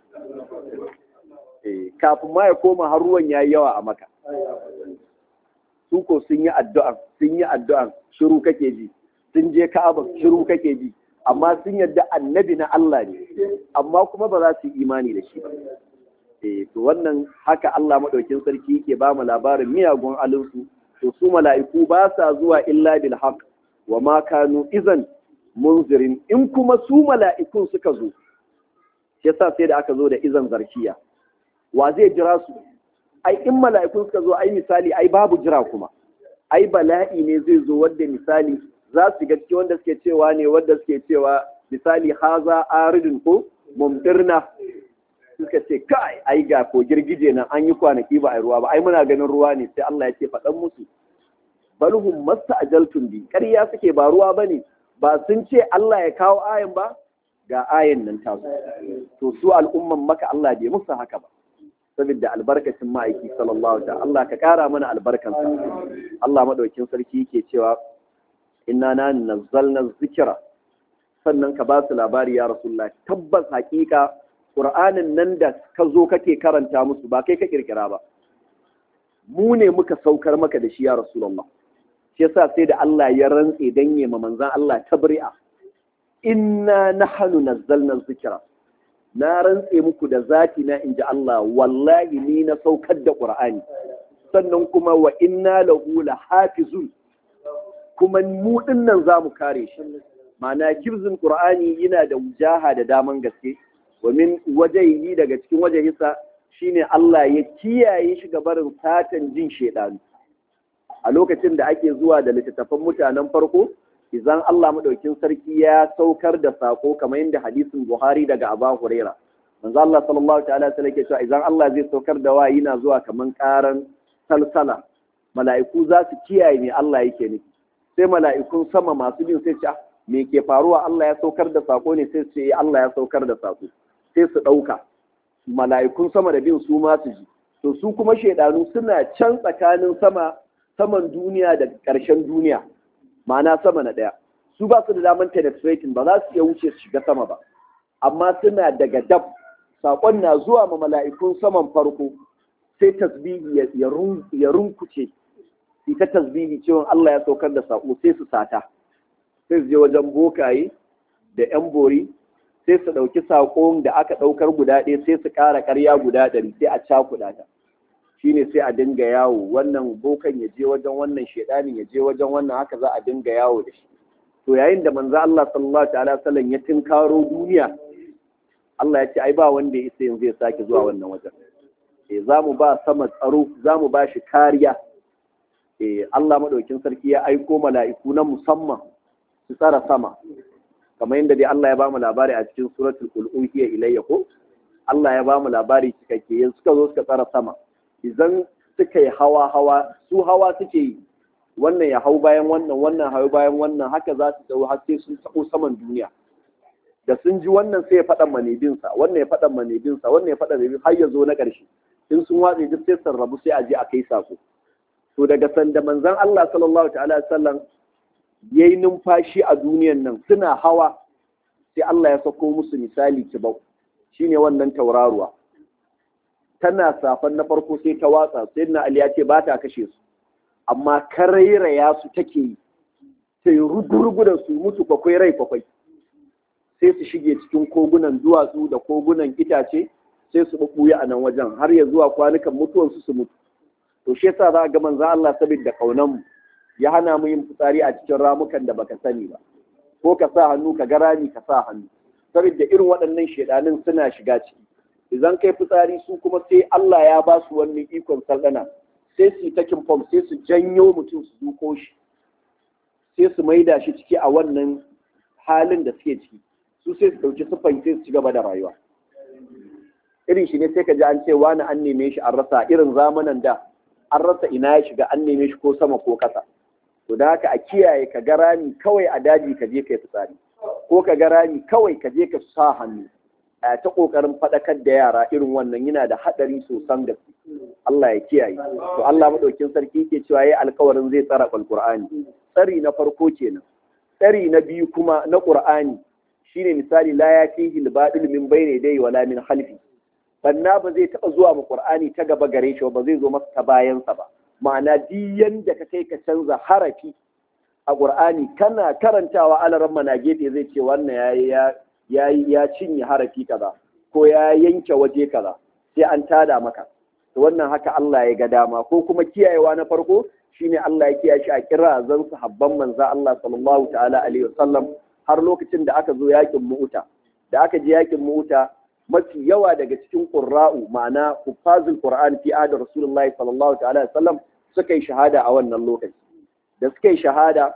kafin ma ya koma har ruwan yayi yawa a maka su ko sun yi addu'a sun yi addu'a shiru kake ji sun je Ka'aba shiru kake ji amma sun yadda annabi na Allah ne amma kuma ba za su yi imani da shi ba eh to wannan haka Allah madaukin sarki yake ba mu labarin miyagun alinsu to su mala'iku ba sa zuwa illa bil haqq wa ma kanu izan munzirin in kuma su mala'ikun suka zo shi yasa sai da aka zo da izan zarkiya wa zai jira su ai in mala'ikun suka zo ai misali ai babu jira kuma ai bala'i ne zai zo wanda misali za su ga cikin wanda suke cewa ne wanda suke cewa misali haza aridun ko mumtirna suka ce kai ai ga ko girgije nan an yi kwanaki ba a ruwa ba ai muna ganin ruwa ne sai Allah ya ce faɗan musu balhum masta'jaltum bi ƙarya suke ba ruwa bane ba sun ce Allah ya kawo ayan ba ga ayan nan ta to su al'umman maka Allah bai musu haka ba saboda albarkacin ma'aiki sallallahu alaihi Allah ka kara mana albarkansa Allah madaukin sarki yake cewa inna na nazzalna zikira sannan ka ba su labari ya rasulullah tabbas hakika qur'anin nan da ka zo kake karanta musu ba kai ka kirkira ba mu ne muka saukar maka da shi ya rasulullah shi yasa sai da Allah ya rantse dan ma manzon Allah tabri'a inna nahnu nazzalna zikira na rantse muku da zati na inji Allah wallahi ni na saukar da qur'ani sannan kuma wa inna lahu lahafizun kuma mu dinnan za mu kare shi ma'ana kibzin qur'ani yana da wujaha da daman gaske domin wajehi daga cikin wajehisa shine Allah ya kiyaye shi ga barin satan jin shedanu a lokacin da ake zuwa da littattafan mutanen farko idan Allah madaukin sarki ya saukar da sako kamar yadda hadisin Buhari daga Abu Huraira manzo Allah sallallahu ta'ala alaihi wasallam cewa idan Allah zai saukar da wayi na zuwa kaman karan salsala mala'iku za su kiyaye me Allah yake nufi sai mala'ikun sama masu bin sai ce me ke faruwa Allah ya saukar da sako ne sai ce Allah ya saukar da sako sai su ɗauka mala'ikun sama da bin su ma su ji to su kuma shaidanu suna can tsakanin sama saman duniya da ƙarshen duniya ma'ana sama na ɗaya su ba su da daman penetrating ba za su iya wuce su shiga sama ba amma suna daga dab saƙon na zuwa ma mala'ikun saman farko sai tasbihi ya runkuce ita tasbihi cewa Allah ya saukar da saƙo sai su sata sai su je wajen bokaye da ‘yan bori sai su ɗauki saƙon da aka ɗaukar guda ɗaya sai su ƙara ƙarya guda ɗari sai a cakuɗa ta shi ne sai a dinga yawo wannan bokan ya je wajen wannan shaidanin ya je wajen wannan haka za a dinga yawo da shi to yayin da manzo Allah sallallahu ta'ala sallam ya tinkaro duniya Allah ya ce ai ba wanda ya isa yanzu ya sake zuwa wannan wajen eh za mu ba sama tsaro za mu ba shi kariya eh Allah madaukin sarki ya aiko mala'iku na musamman su tsara sama kamar yadda dai Allah ya ba mu labari a cikin suratul qul uhiya ilayya ko Allah ya ba mu labari cikakke yanzu suka zo suka tsara sama idan suka yi hawa hawa su hawa suke yi wannan ya hau bayan wannan wannan hau bayan wannan haka za su tsawo har sai sun tabo saman duniya da sun ji wannan sai ya faɗa manebinsa wannan ya faɗa manebinsa wannan ya faɗa manebin har ya zo na ƙarshe in sun watse duk sai sun rabu sai a je a kai sako to daga sanda manzon Allah sallallahu ta'ala sallam ya yi numfashi a duniyan nan suna hawa sai Allah ya sako musu misali kibau shine wannan tauraruwa tana safan na farko sai ta watsa sai na Ali ya ce ba ta kashe su amma karairaya su take yi ta yi rugurugu da su musu kwakwai rai kwakwai sai su shige cikin kogunan duwatsu da kogunan itace sai su ɓuɓɓuya a nan wajen har ya zuwa kwanukan mutuwansu su mutu to shi yasa za a ga manzo Allah saboda kaunan mu ya hana mu yin fitsari a cikin ramukan da baka sani ba ko ka sa hannu ka ga rami ka sa hannu saboda irin waɗannan shedanin suna shiga ciki idan kai fitsari su kuma sai Allah ya ba su wani ikon sardana sai su yi takin fom sai su janyo mutum su duko shi sai su maida shi ciki a wannan halin da suke ciki su sai su ɗauki siffan sai su ci gaba da rayuwa irin shi ne sai ka ji an ce wani an neme shi an rasa irin zamanan da an rasa ina ya shiga an neme shi ko sama ko ƙasa to da haka a kiyaye ka ga rami kawai a daji ka je kai fitsari ko ka ga rami kawai ka je ka sa hannu a ta kokarin faɗakar da yara irin wannan yana da haɗari sosan gaske Allah ya kiyaye to Allah madaukin sarki ke cewa yayi alƙawarin zai tsara alqur'ani tsari na farko kenan tsari na biyu kuma na qur'ani shine misali la yatihi al-badil min bayni dai wala min khalfi banna ba zai taɓa zuwa mu qur'ani ta gaba gare shi ba zai zo masa ta bayansa ba ma'ana duk yanda ka kai ka canza harafi a qur'ani kana karantawa alaran mana gefe zai ce wannan yayi ya ya ya cinye harafi kaza ko ya yanke waje kaza sai an tada maka to wannan haka Allah ya ga dama ko kuma kiyayewa na farko shine Allah ya kiyaye shi a kirazan sahabban manzo Allah sallallahu ta'ala alaihi wasallam har lokacin da aka zo yakin mu'uta da aka je yakin mu'uta mafi yawa daga cikin qurra'u ma'ana kufazul qur'an fi ahd rasulullahi sallallahu ta'ala alaihi wasallam suka yi shahada a wannan lokaci da suka yi shahada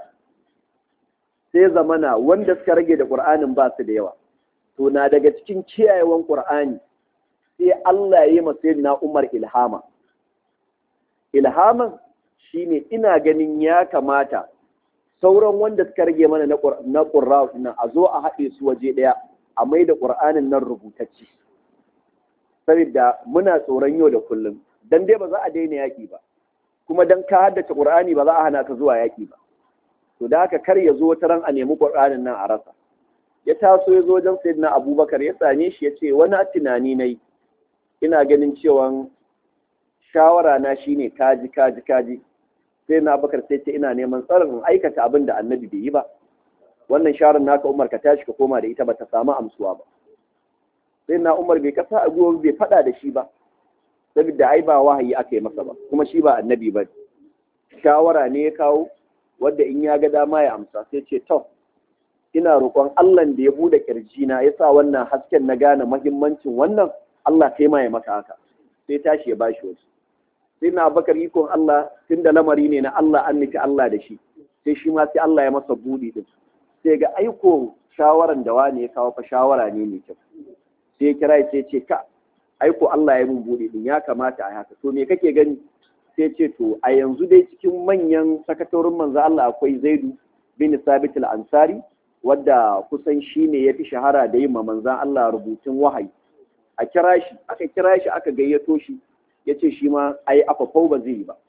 sai zamana wanda suka rage da qur'anin ba su da yawa to na daga cikin kiyayewan qur'ani sai Allah ya yi masa na Umar ilhama ilhaman shine ina ganin ya kamata sauran wanda suka rage mana na ƙurra nan a zo a haɗe su waje ɗaya a mai da ƙur'anin nan rubutacci saboda muna tsoron yau da kullum dan dai ba za a daina yaƙi ba kuma dan ka haddace ƙur'ani ba za a hana ka zuwa yaƙi ba to da haka kar ya zo wata ran a nemi ƙur'anin nan a rasa ya taso ya zo wajen sayyidina abubakar ya same shi ya ce wani tunani na yi ina ganin cewa shawara na shine kaji kaji kaji sai na bakar sai ce ina neman tsarin aikata abin da annabi bai yi ba wannan shawarar naka umar ka tashi ka koma da ita ba ta samu amsuwa ba sai na umar bai kasa a gwiwa bai faɗa da shi ba saboda ai ba wahayi aka yi masa ba kuma shi ba annabi ba shawara ne ya kawo wadda in ya ga dama ya amsa sai ce to ina roƙon Allah da ya bude na ya sa wannan hasken na gane mahimmancin wannan Allah sai ma ya maka haka sai tashi ya bashi wasu sai na bakar ikon Allah tun da lamari ne na Allah an nufi Allah da shi sai shi ma sai Allah ya masa buɗi din sai ga aiko shawaran da wani ya kawo fa shawara ne mai kyau sai ya kira sai ce ka aiko Allah ya mun buɗi din ya kamata a haka to me kake gani sai ce to a yanzu dai cikin manyan sakatorin manzo Allah akwai Zaidu bin Sabit al-Ansari wadda kusan shi ne ya fi shahara da yin manzan Allah rubutun wahayi a kira shi aka kira shi aka gayyato shi ya ce shi ma a yi afafau ba zai yi ba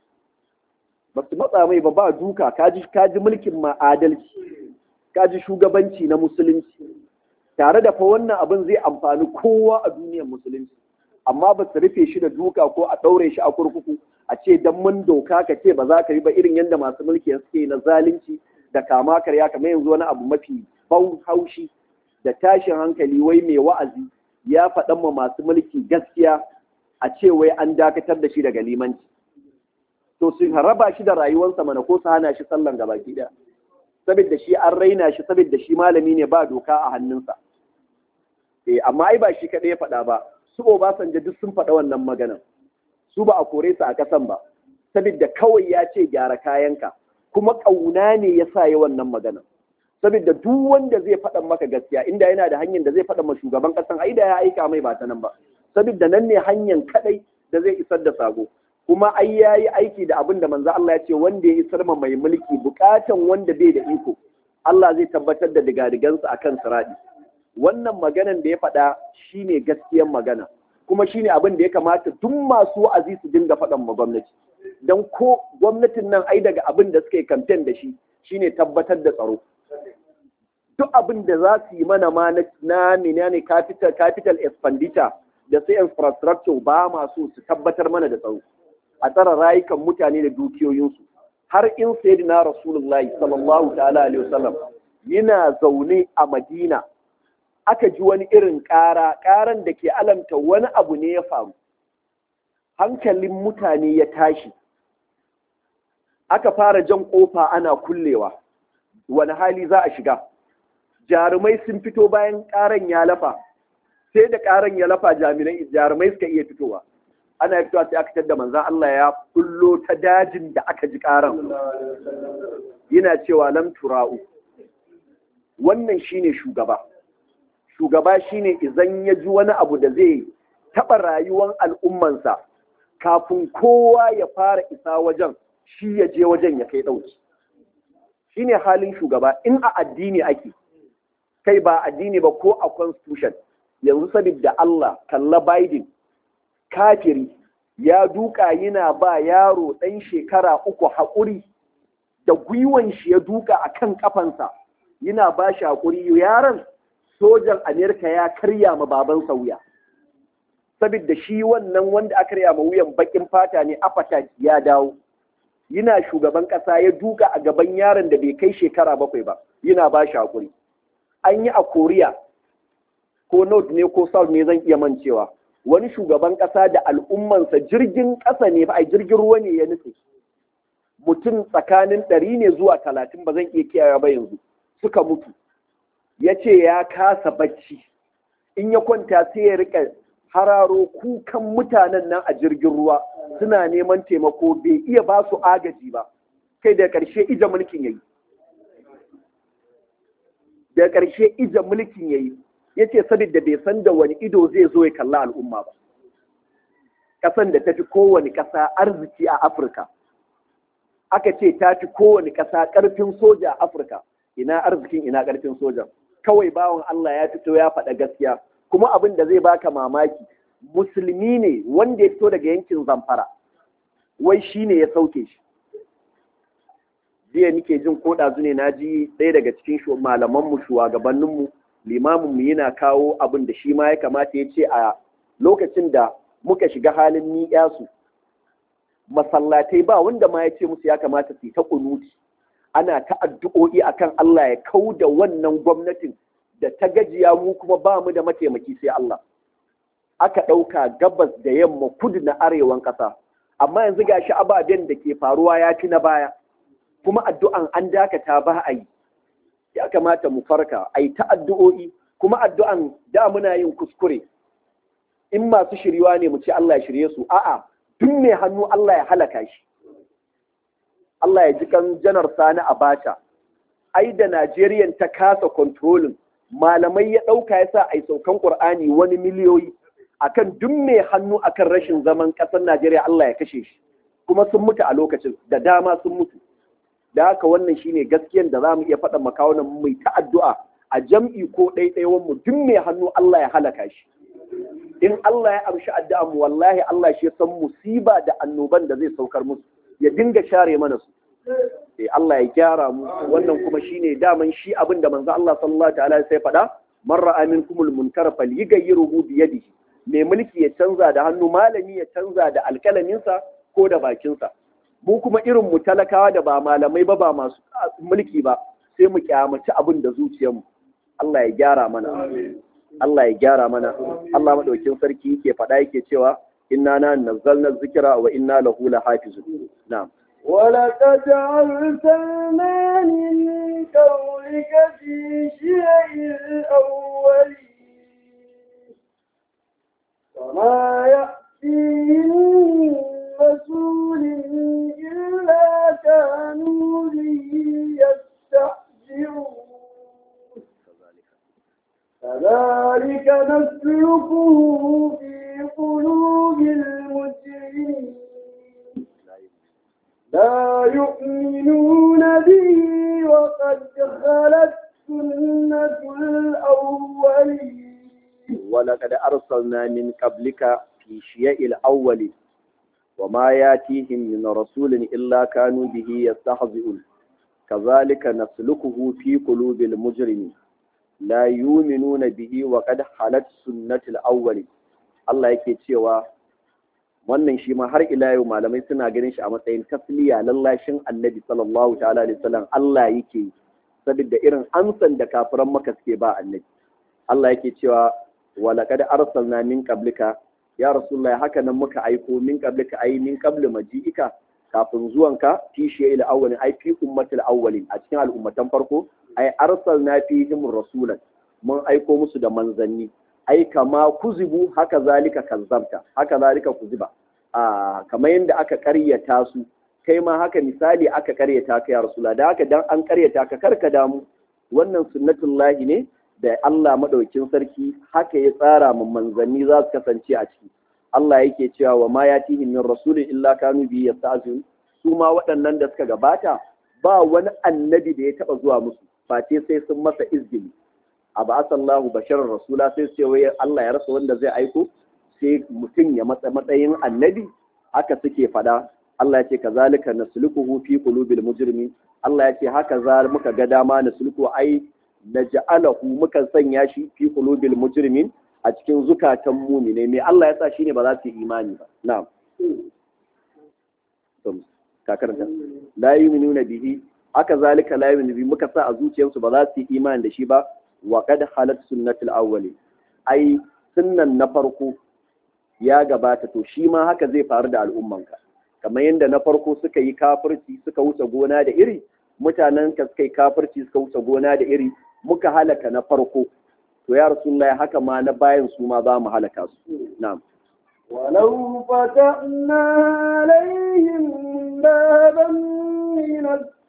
ba su matsa mai ba ba duka kaji kaji mulkin ma adalci kaji shugabanci na musulunci tare da fa wannan abin zai amfani kowa a duniyar musulunci amma ba su rufe shi da duka ko a ɗaure shi a kurkuku a ce dan mun doka ka ce ba za ka yi ba irin yadda masu mulki suke na zalunci da kama karya kamar yanzu wani abu mafi ban haushi da tashin hankali wai mai wa'azi ya faɗan ma masu mulki gaskiya a ce wai an dakatar da shi daga limanci to su raba shi da rayuwarsa mana ko su hana shi sallan gaba ɗaya saboda shi an raina shi saboda shi malami ne ba doka a hannunsa eh amma ai ba shi kaɗai ya faɗa ba su Obasanjo duk sun faɗa wannan maganan su ba a kore su a kasan ba saboda kawai ya ce gyara kayanka kuma ƙauna ne ya sa yi wannan magana saboda duk wanda zai faɗa maka gaskiya inda yana da hanyar da zai faɗa ma shugaban ƙasan ai da ya aika mai ba ta nan ba saboda nan ne hanyar kaɗai da zai isar da sako kuma ai ya yi aiki da abin da manzo Allah ya ce wanda ya isar ma mai mulki bukatan wanda bai da iko Allah zai tabbatar da digadigansa akan siradi wannan maganan da ya faɗa shine gaskiyar magana kuma shine abin da ya kamata duk masu wa'azi su dinga faɗan ma gwamnati don ko gwamnatin nan ai daga abin da suka yi kamfen da shi shine tabbatar da tsaro duk abin da za su yi mana ma na ne capital capital expenditure da sai infrastructure ba ma so su tabbatar mana da tsaro a tsara rayukan mutane da dukiyoyinsu har in sayyidina rasulullahi sallallahu ta'ala alaihi wasallam yana zaune a madina aka ji wani irin ƙara ƙaran da ke alamta wani abu ne ya faru hankalin mutane ya tashi aka fara jan ƙofa ana kullewa wani hali za a shiga jarumai sun fito bayan ƙaran ya lafa sai da ƙaran ya lafa jarumai suka iya fitowa ana fitowa sai aka tadda manzan Allah ya kullo ta dajin da aka ji ƙaran yana cewa lam tura'u wannan shine shugaba shugaba shine idan ya ji wani abu da zai taɓa rayuwar al'ummansa kafin kowa ya fara isa wajen shi ya je wajen ya kai ɗauki shine halin shugaba in a addini ake kai ba addini ba ko a constitution yanzu saboda Allah kalla Biden kafiri ya duka yana ba yaro ɗan shekara uku haƙuri da gwiwan shi ya duka a kan ƙafansa yana ba shi haƙuri yaron sojan Amerika ya karya ma babansa wuya saboda shi wannan wanda aka karya ma wuyan bakin fata ne apatat ya dawo yana shugaban ƙasa ya duka a gaban yaron da bai kai shekara bakwai ba yana ba shi haƙuri an yi a koriya ko north ne ko south ne zan iya mancewa wani shugaban ƙasa da al'ummansa jirgin ƙasa ne ba a jirgin ruwa ne ya nufi mutum tsakanin ɗari ne zuwa talatin ba zan iya kiyaye ba yanzu suka mutu ya ce ya kasa bacci in ya kwanta sai ya rika hararo kukan mutanen nan a jirgin ruwa suna neman taimako bai iya ba su agaji ba kai da ƙarshe ija mulkin yayi da ƙarshe ija mulkin yayi ya ce saboda bai san da wani ido zai zo ya kalla al'umma ba ƙasan da ta fi kowane ƙasa arziki a afirka aka ce ta fi kowane ƙasa ƙarfin soja a afirka ina arzikin ina ƙarfin soja kawai bawan allah ya fito ya faɗa gaskiya kuma abin da zai baka mamaki musulmi ne wanda ya fito daga yankin zamfara wai shi ne ya sauke shi jiya nike jin ko ɗazu ne na ji ɗaya daga cikin malamanmu shugabanninmu limaminmu yana kawo abin da shi ma ya kamata ya ce a lokacin da muka shiga halin ni'yasu masallatai ba wanda ma ya ce musu ya kamata su yi ta kunuti ana ta addu'o'i akan Allah ya kau da wannan gwamnatin da ta gajiya mu kuma ba mu da mataimaki sai Allah aka ɗauka gabas da yamma kudu na arewan ƙasa amma yanzu gashi ababen da ke faruwa ya fi na baya kuma addu'an an dakata ba a yi ya kamata mu farka a yi ta addu'o'i kuma addu'an da muna yin kuskure in masu shiriwa ne mu ce Allah ya shirye su a'a duk mai hannu Allah ya halaka shi Allah ya ji kan janar sani abacha ai da Najeriya ta kasa kontrolin malamai ya ɗauka ya sa a yi saukan ƙur'ani wani miliyoyi akan duk mai hannu akan rashin zaman ƙasar Najeriya Allah ya kashe shi kuma sun mutu a lokacin da dama sun mutu da haka wannan shine gaskiyan da za mu iya faɗa makawunan mai ta addu'a a jam'i ko ɗaiɗaiwan mu duk mai hannu Allah ya halaka shi in Allah ya amshi addu'a mu wallahi Allah shi ya san musiba da annoban da zai saukar musu ya dinga share mana su eh Allah ya gyara mu wannan kuma shine daman shi abin da manzo Allah sallallahu ta'ala sai faɗa man ra'a minkumul munkar falyughayyiruhu bi yadihi mai mulki ya canza da hannu malami ya canza da alkalaminsa ko da bakinsa mu kuma irin mu talakawa da ba malamai ba ba masu mulki ba sai mu kyamaci abin da zuciyarmu Allah ya gyara mana Allah ya gyara mana Allah madaukin sarki yake faɗa yake cewa inna na nazzalna zikra wa inna lahu lahafizun na'am ولقد أرسلنا من قولك في شيع الأولين وما يأتيهم من رسول إلا كانوا به يستهزئون كذلك نسلكه في قلوب المجرمين لا يؤمنون به وقد خلت سنة الأولين ولقد أرسلنا من قبلك في شيء الأول وما ياتيهم من رسول إلا كانوا به يستهزئون كذلك نسلكه في قلوب المجرمين لا يؤمنون به وقد حلت سنة الأول Allah yake cewa wannan shi ma har ila yau malamai suna ganin shi a matsayin tasliya lallashin annabi sallallahu ta'ala alaihi wasallam Allah yake saboda irin amsan da kafiran maka suke ba annabi Allah yake cewa wa laqad arsalna min qablika ya rasulullahi haka nan muka aiko min qablika ai min qabli maji'ika kafin zuwanka fi shay'il awwalin ai fi ummatil awwalin a cikin al'ummatan farko ai arsalna fihim rasulan mun aiko musu da manzanni ai kama kuzibu haka zalika kazzabta haka zalika kuziba a kamar yadda aka karyata su kai ma haka misali aka karyata ka ya rasula da haka dan an karyata ka karka damu wannan sunnatullahi ne da Allah madaukin sarki haka ya tsara mu manzanni za su kasance a ciki Allah yake cewa wa ma yatihim min rasulin illa kanu bi yasta'zun su ma waɗannan da suka gabata ba wani annabi da ya taba zuwa musu face sai sun masa izgili a ba asallahu basharar rasula sai sai wai Allah ya rasa wanda zai aiko sai mutum ya matsa matsayin annabi haka suke fada Allah ya ce kazalika nasluquhu fi qulubil mujrimin Allah ya ce haka za muka ga dama nasluqu ai naj'alahu muka sanya shi fi qulubil mujrimin a cikin zukatan mumine me Allah ya sa shine ba za su yi imani ba na'am ka karanta la yu'minuna bihi haka zalika la yu'minu bihi muka sa a zuciyarsu ba za su yi imani da shi ba wa qad halat sunnatul awwali ai sunnan na farko ya gabata to shi ma haka zai faru da al'ummanka kamar yadda na farko suka yi kafirci suka wuce gona da iri mutanen ka suka yi kafirci suka wuce gona da iri muka halaka na farko to ya rasulullahi haka ma na bayan su ma za mu halaka su na'am ولو فتحنا عليهم بابا من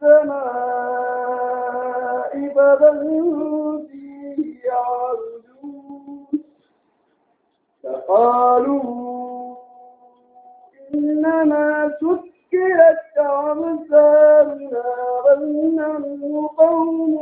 السماء فظلوا فيه يعرجون فقالوا إنما سكرت أبصارنا بل نحن قوم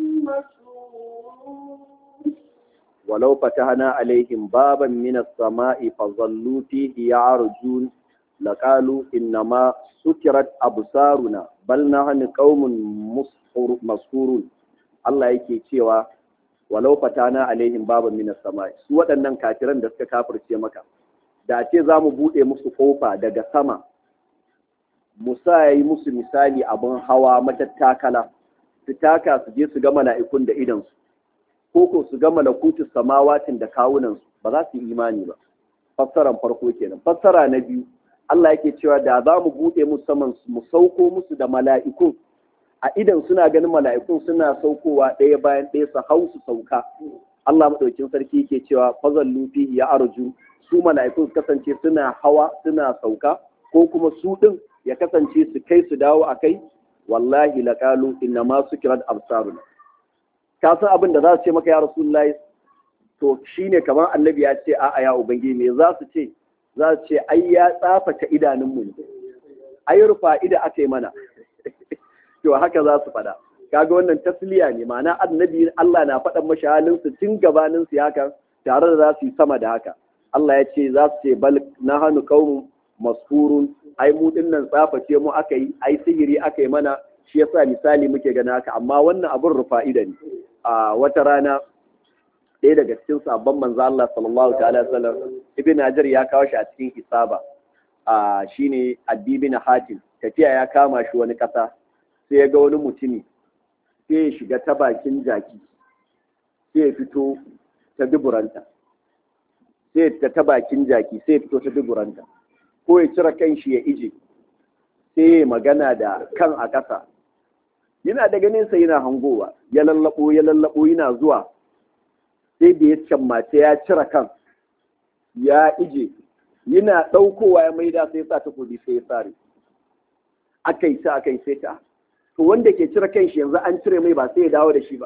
مسرورون ولو فتحنا عليهم بابا من السماء فظلوا فيه يعرجون لقالوا إنما سكرت أبصارنا بل نحن قوم مسحورون Allah yake cewa walau fatana alaihim baban minas samai su waɗannan kafiran da suka kafirce maka da ce za mu buɗe musu ƙofa daga sama mu sa yi musu misali abin hawa matattakala su taka su je su ga mala'ikun da idansu ko ko su ga malakutu samawatin da kawunansu ba za su yi imani ba fassaran farko kenan fassara na biyu Allah yake cewa da za mu buɗe musu saman mu sauko musu da mala'ikun a idan suna ganin mala'ikun suna saukowa ɗaya bayan ɗaya su hau su sauka Allah maɗaukin sarki yake cewa fazallu fihi ya arju su mala'ikun su kasance suna hawa suna sauka ko kuma su ɗin ya kasance su kai su dawo a kai wallahi laqalu inna ma sukirat absaruna ka san abin da za su ce maka ya rasulullahi to shine kamar annabi ya ce a'a ya ubangiji me za su ce za su ce ai ya tsafata idanunmu ne ai rufa ida aka yi mana to haka za su faɗa kaga wannan tasliya ne ma'ana annabi Allah na faɗan mashi halin su tun gabanin su haka tare da za su yi sama da haka Allah ya ce za su ce bal na hannu qaumun masfurun ai mu dinnan tsaface mu aka yi ai sihiri aka yi mana shi yasa misali muke gana haka amma wannan abun rufa'ida ne a wata rana ɗaya daga cikin sabon manzo Allah sallallahu ta'ala sallam ibn Hajar ya kawo shi a cikin isaba a shine addibi na hatim tafiya ya kama shi wani ƙasa sai ya ga wani mutumi sai ya shiga ta bakin jaki sai ya fito ta duburanta sai ya fita ta bakin jaki sai ya fito ta duburanta ko ya cire kan shi ya ije sai ya magana da kan a ƙasa yana da ganin sa yana hangowa ya lallabo ya lallabo yana zuwa sai da ya cammace ya cire kan ya ije yana ɗaukowa ya maida sai sa takobi sai ya sare akai ta akai sai ta to wanda ke cire kan shi yanzu an cire mai ba sai ya dawo da shi ba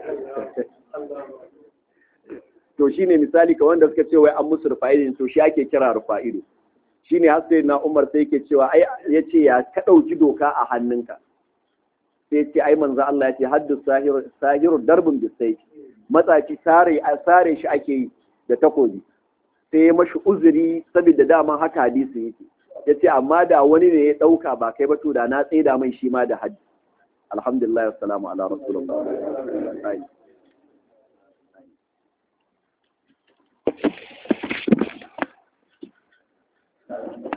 to shine misali ka wanda suka ce wai an musu rufa'ido to shi ake kira rufa'ido shine har sai na Umar sai yake cewa ai yace ya ka dauki doka a hannunka sai ce ai manzo Allah ya ce haddu sahir sahiru darbun bisayf matsaci sare sare shi ake yi da takobi sai ya mashi uzuri saboda dama haka hadisi yake yace amma da wani ne ya dauka ba kai ba to da na tsaida mai shi ma da haddi alhamdulillah wassalamu ala rasulullah Thank you.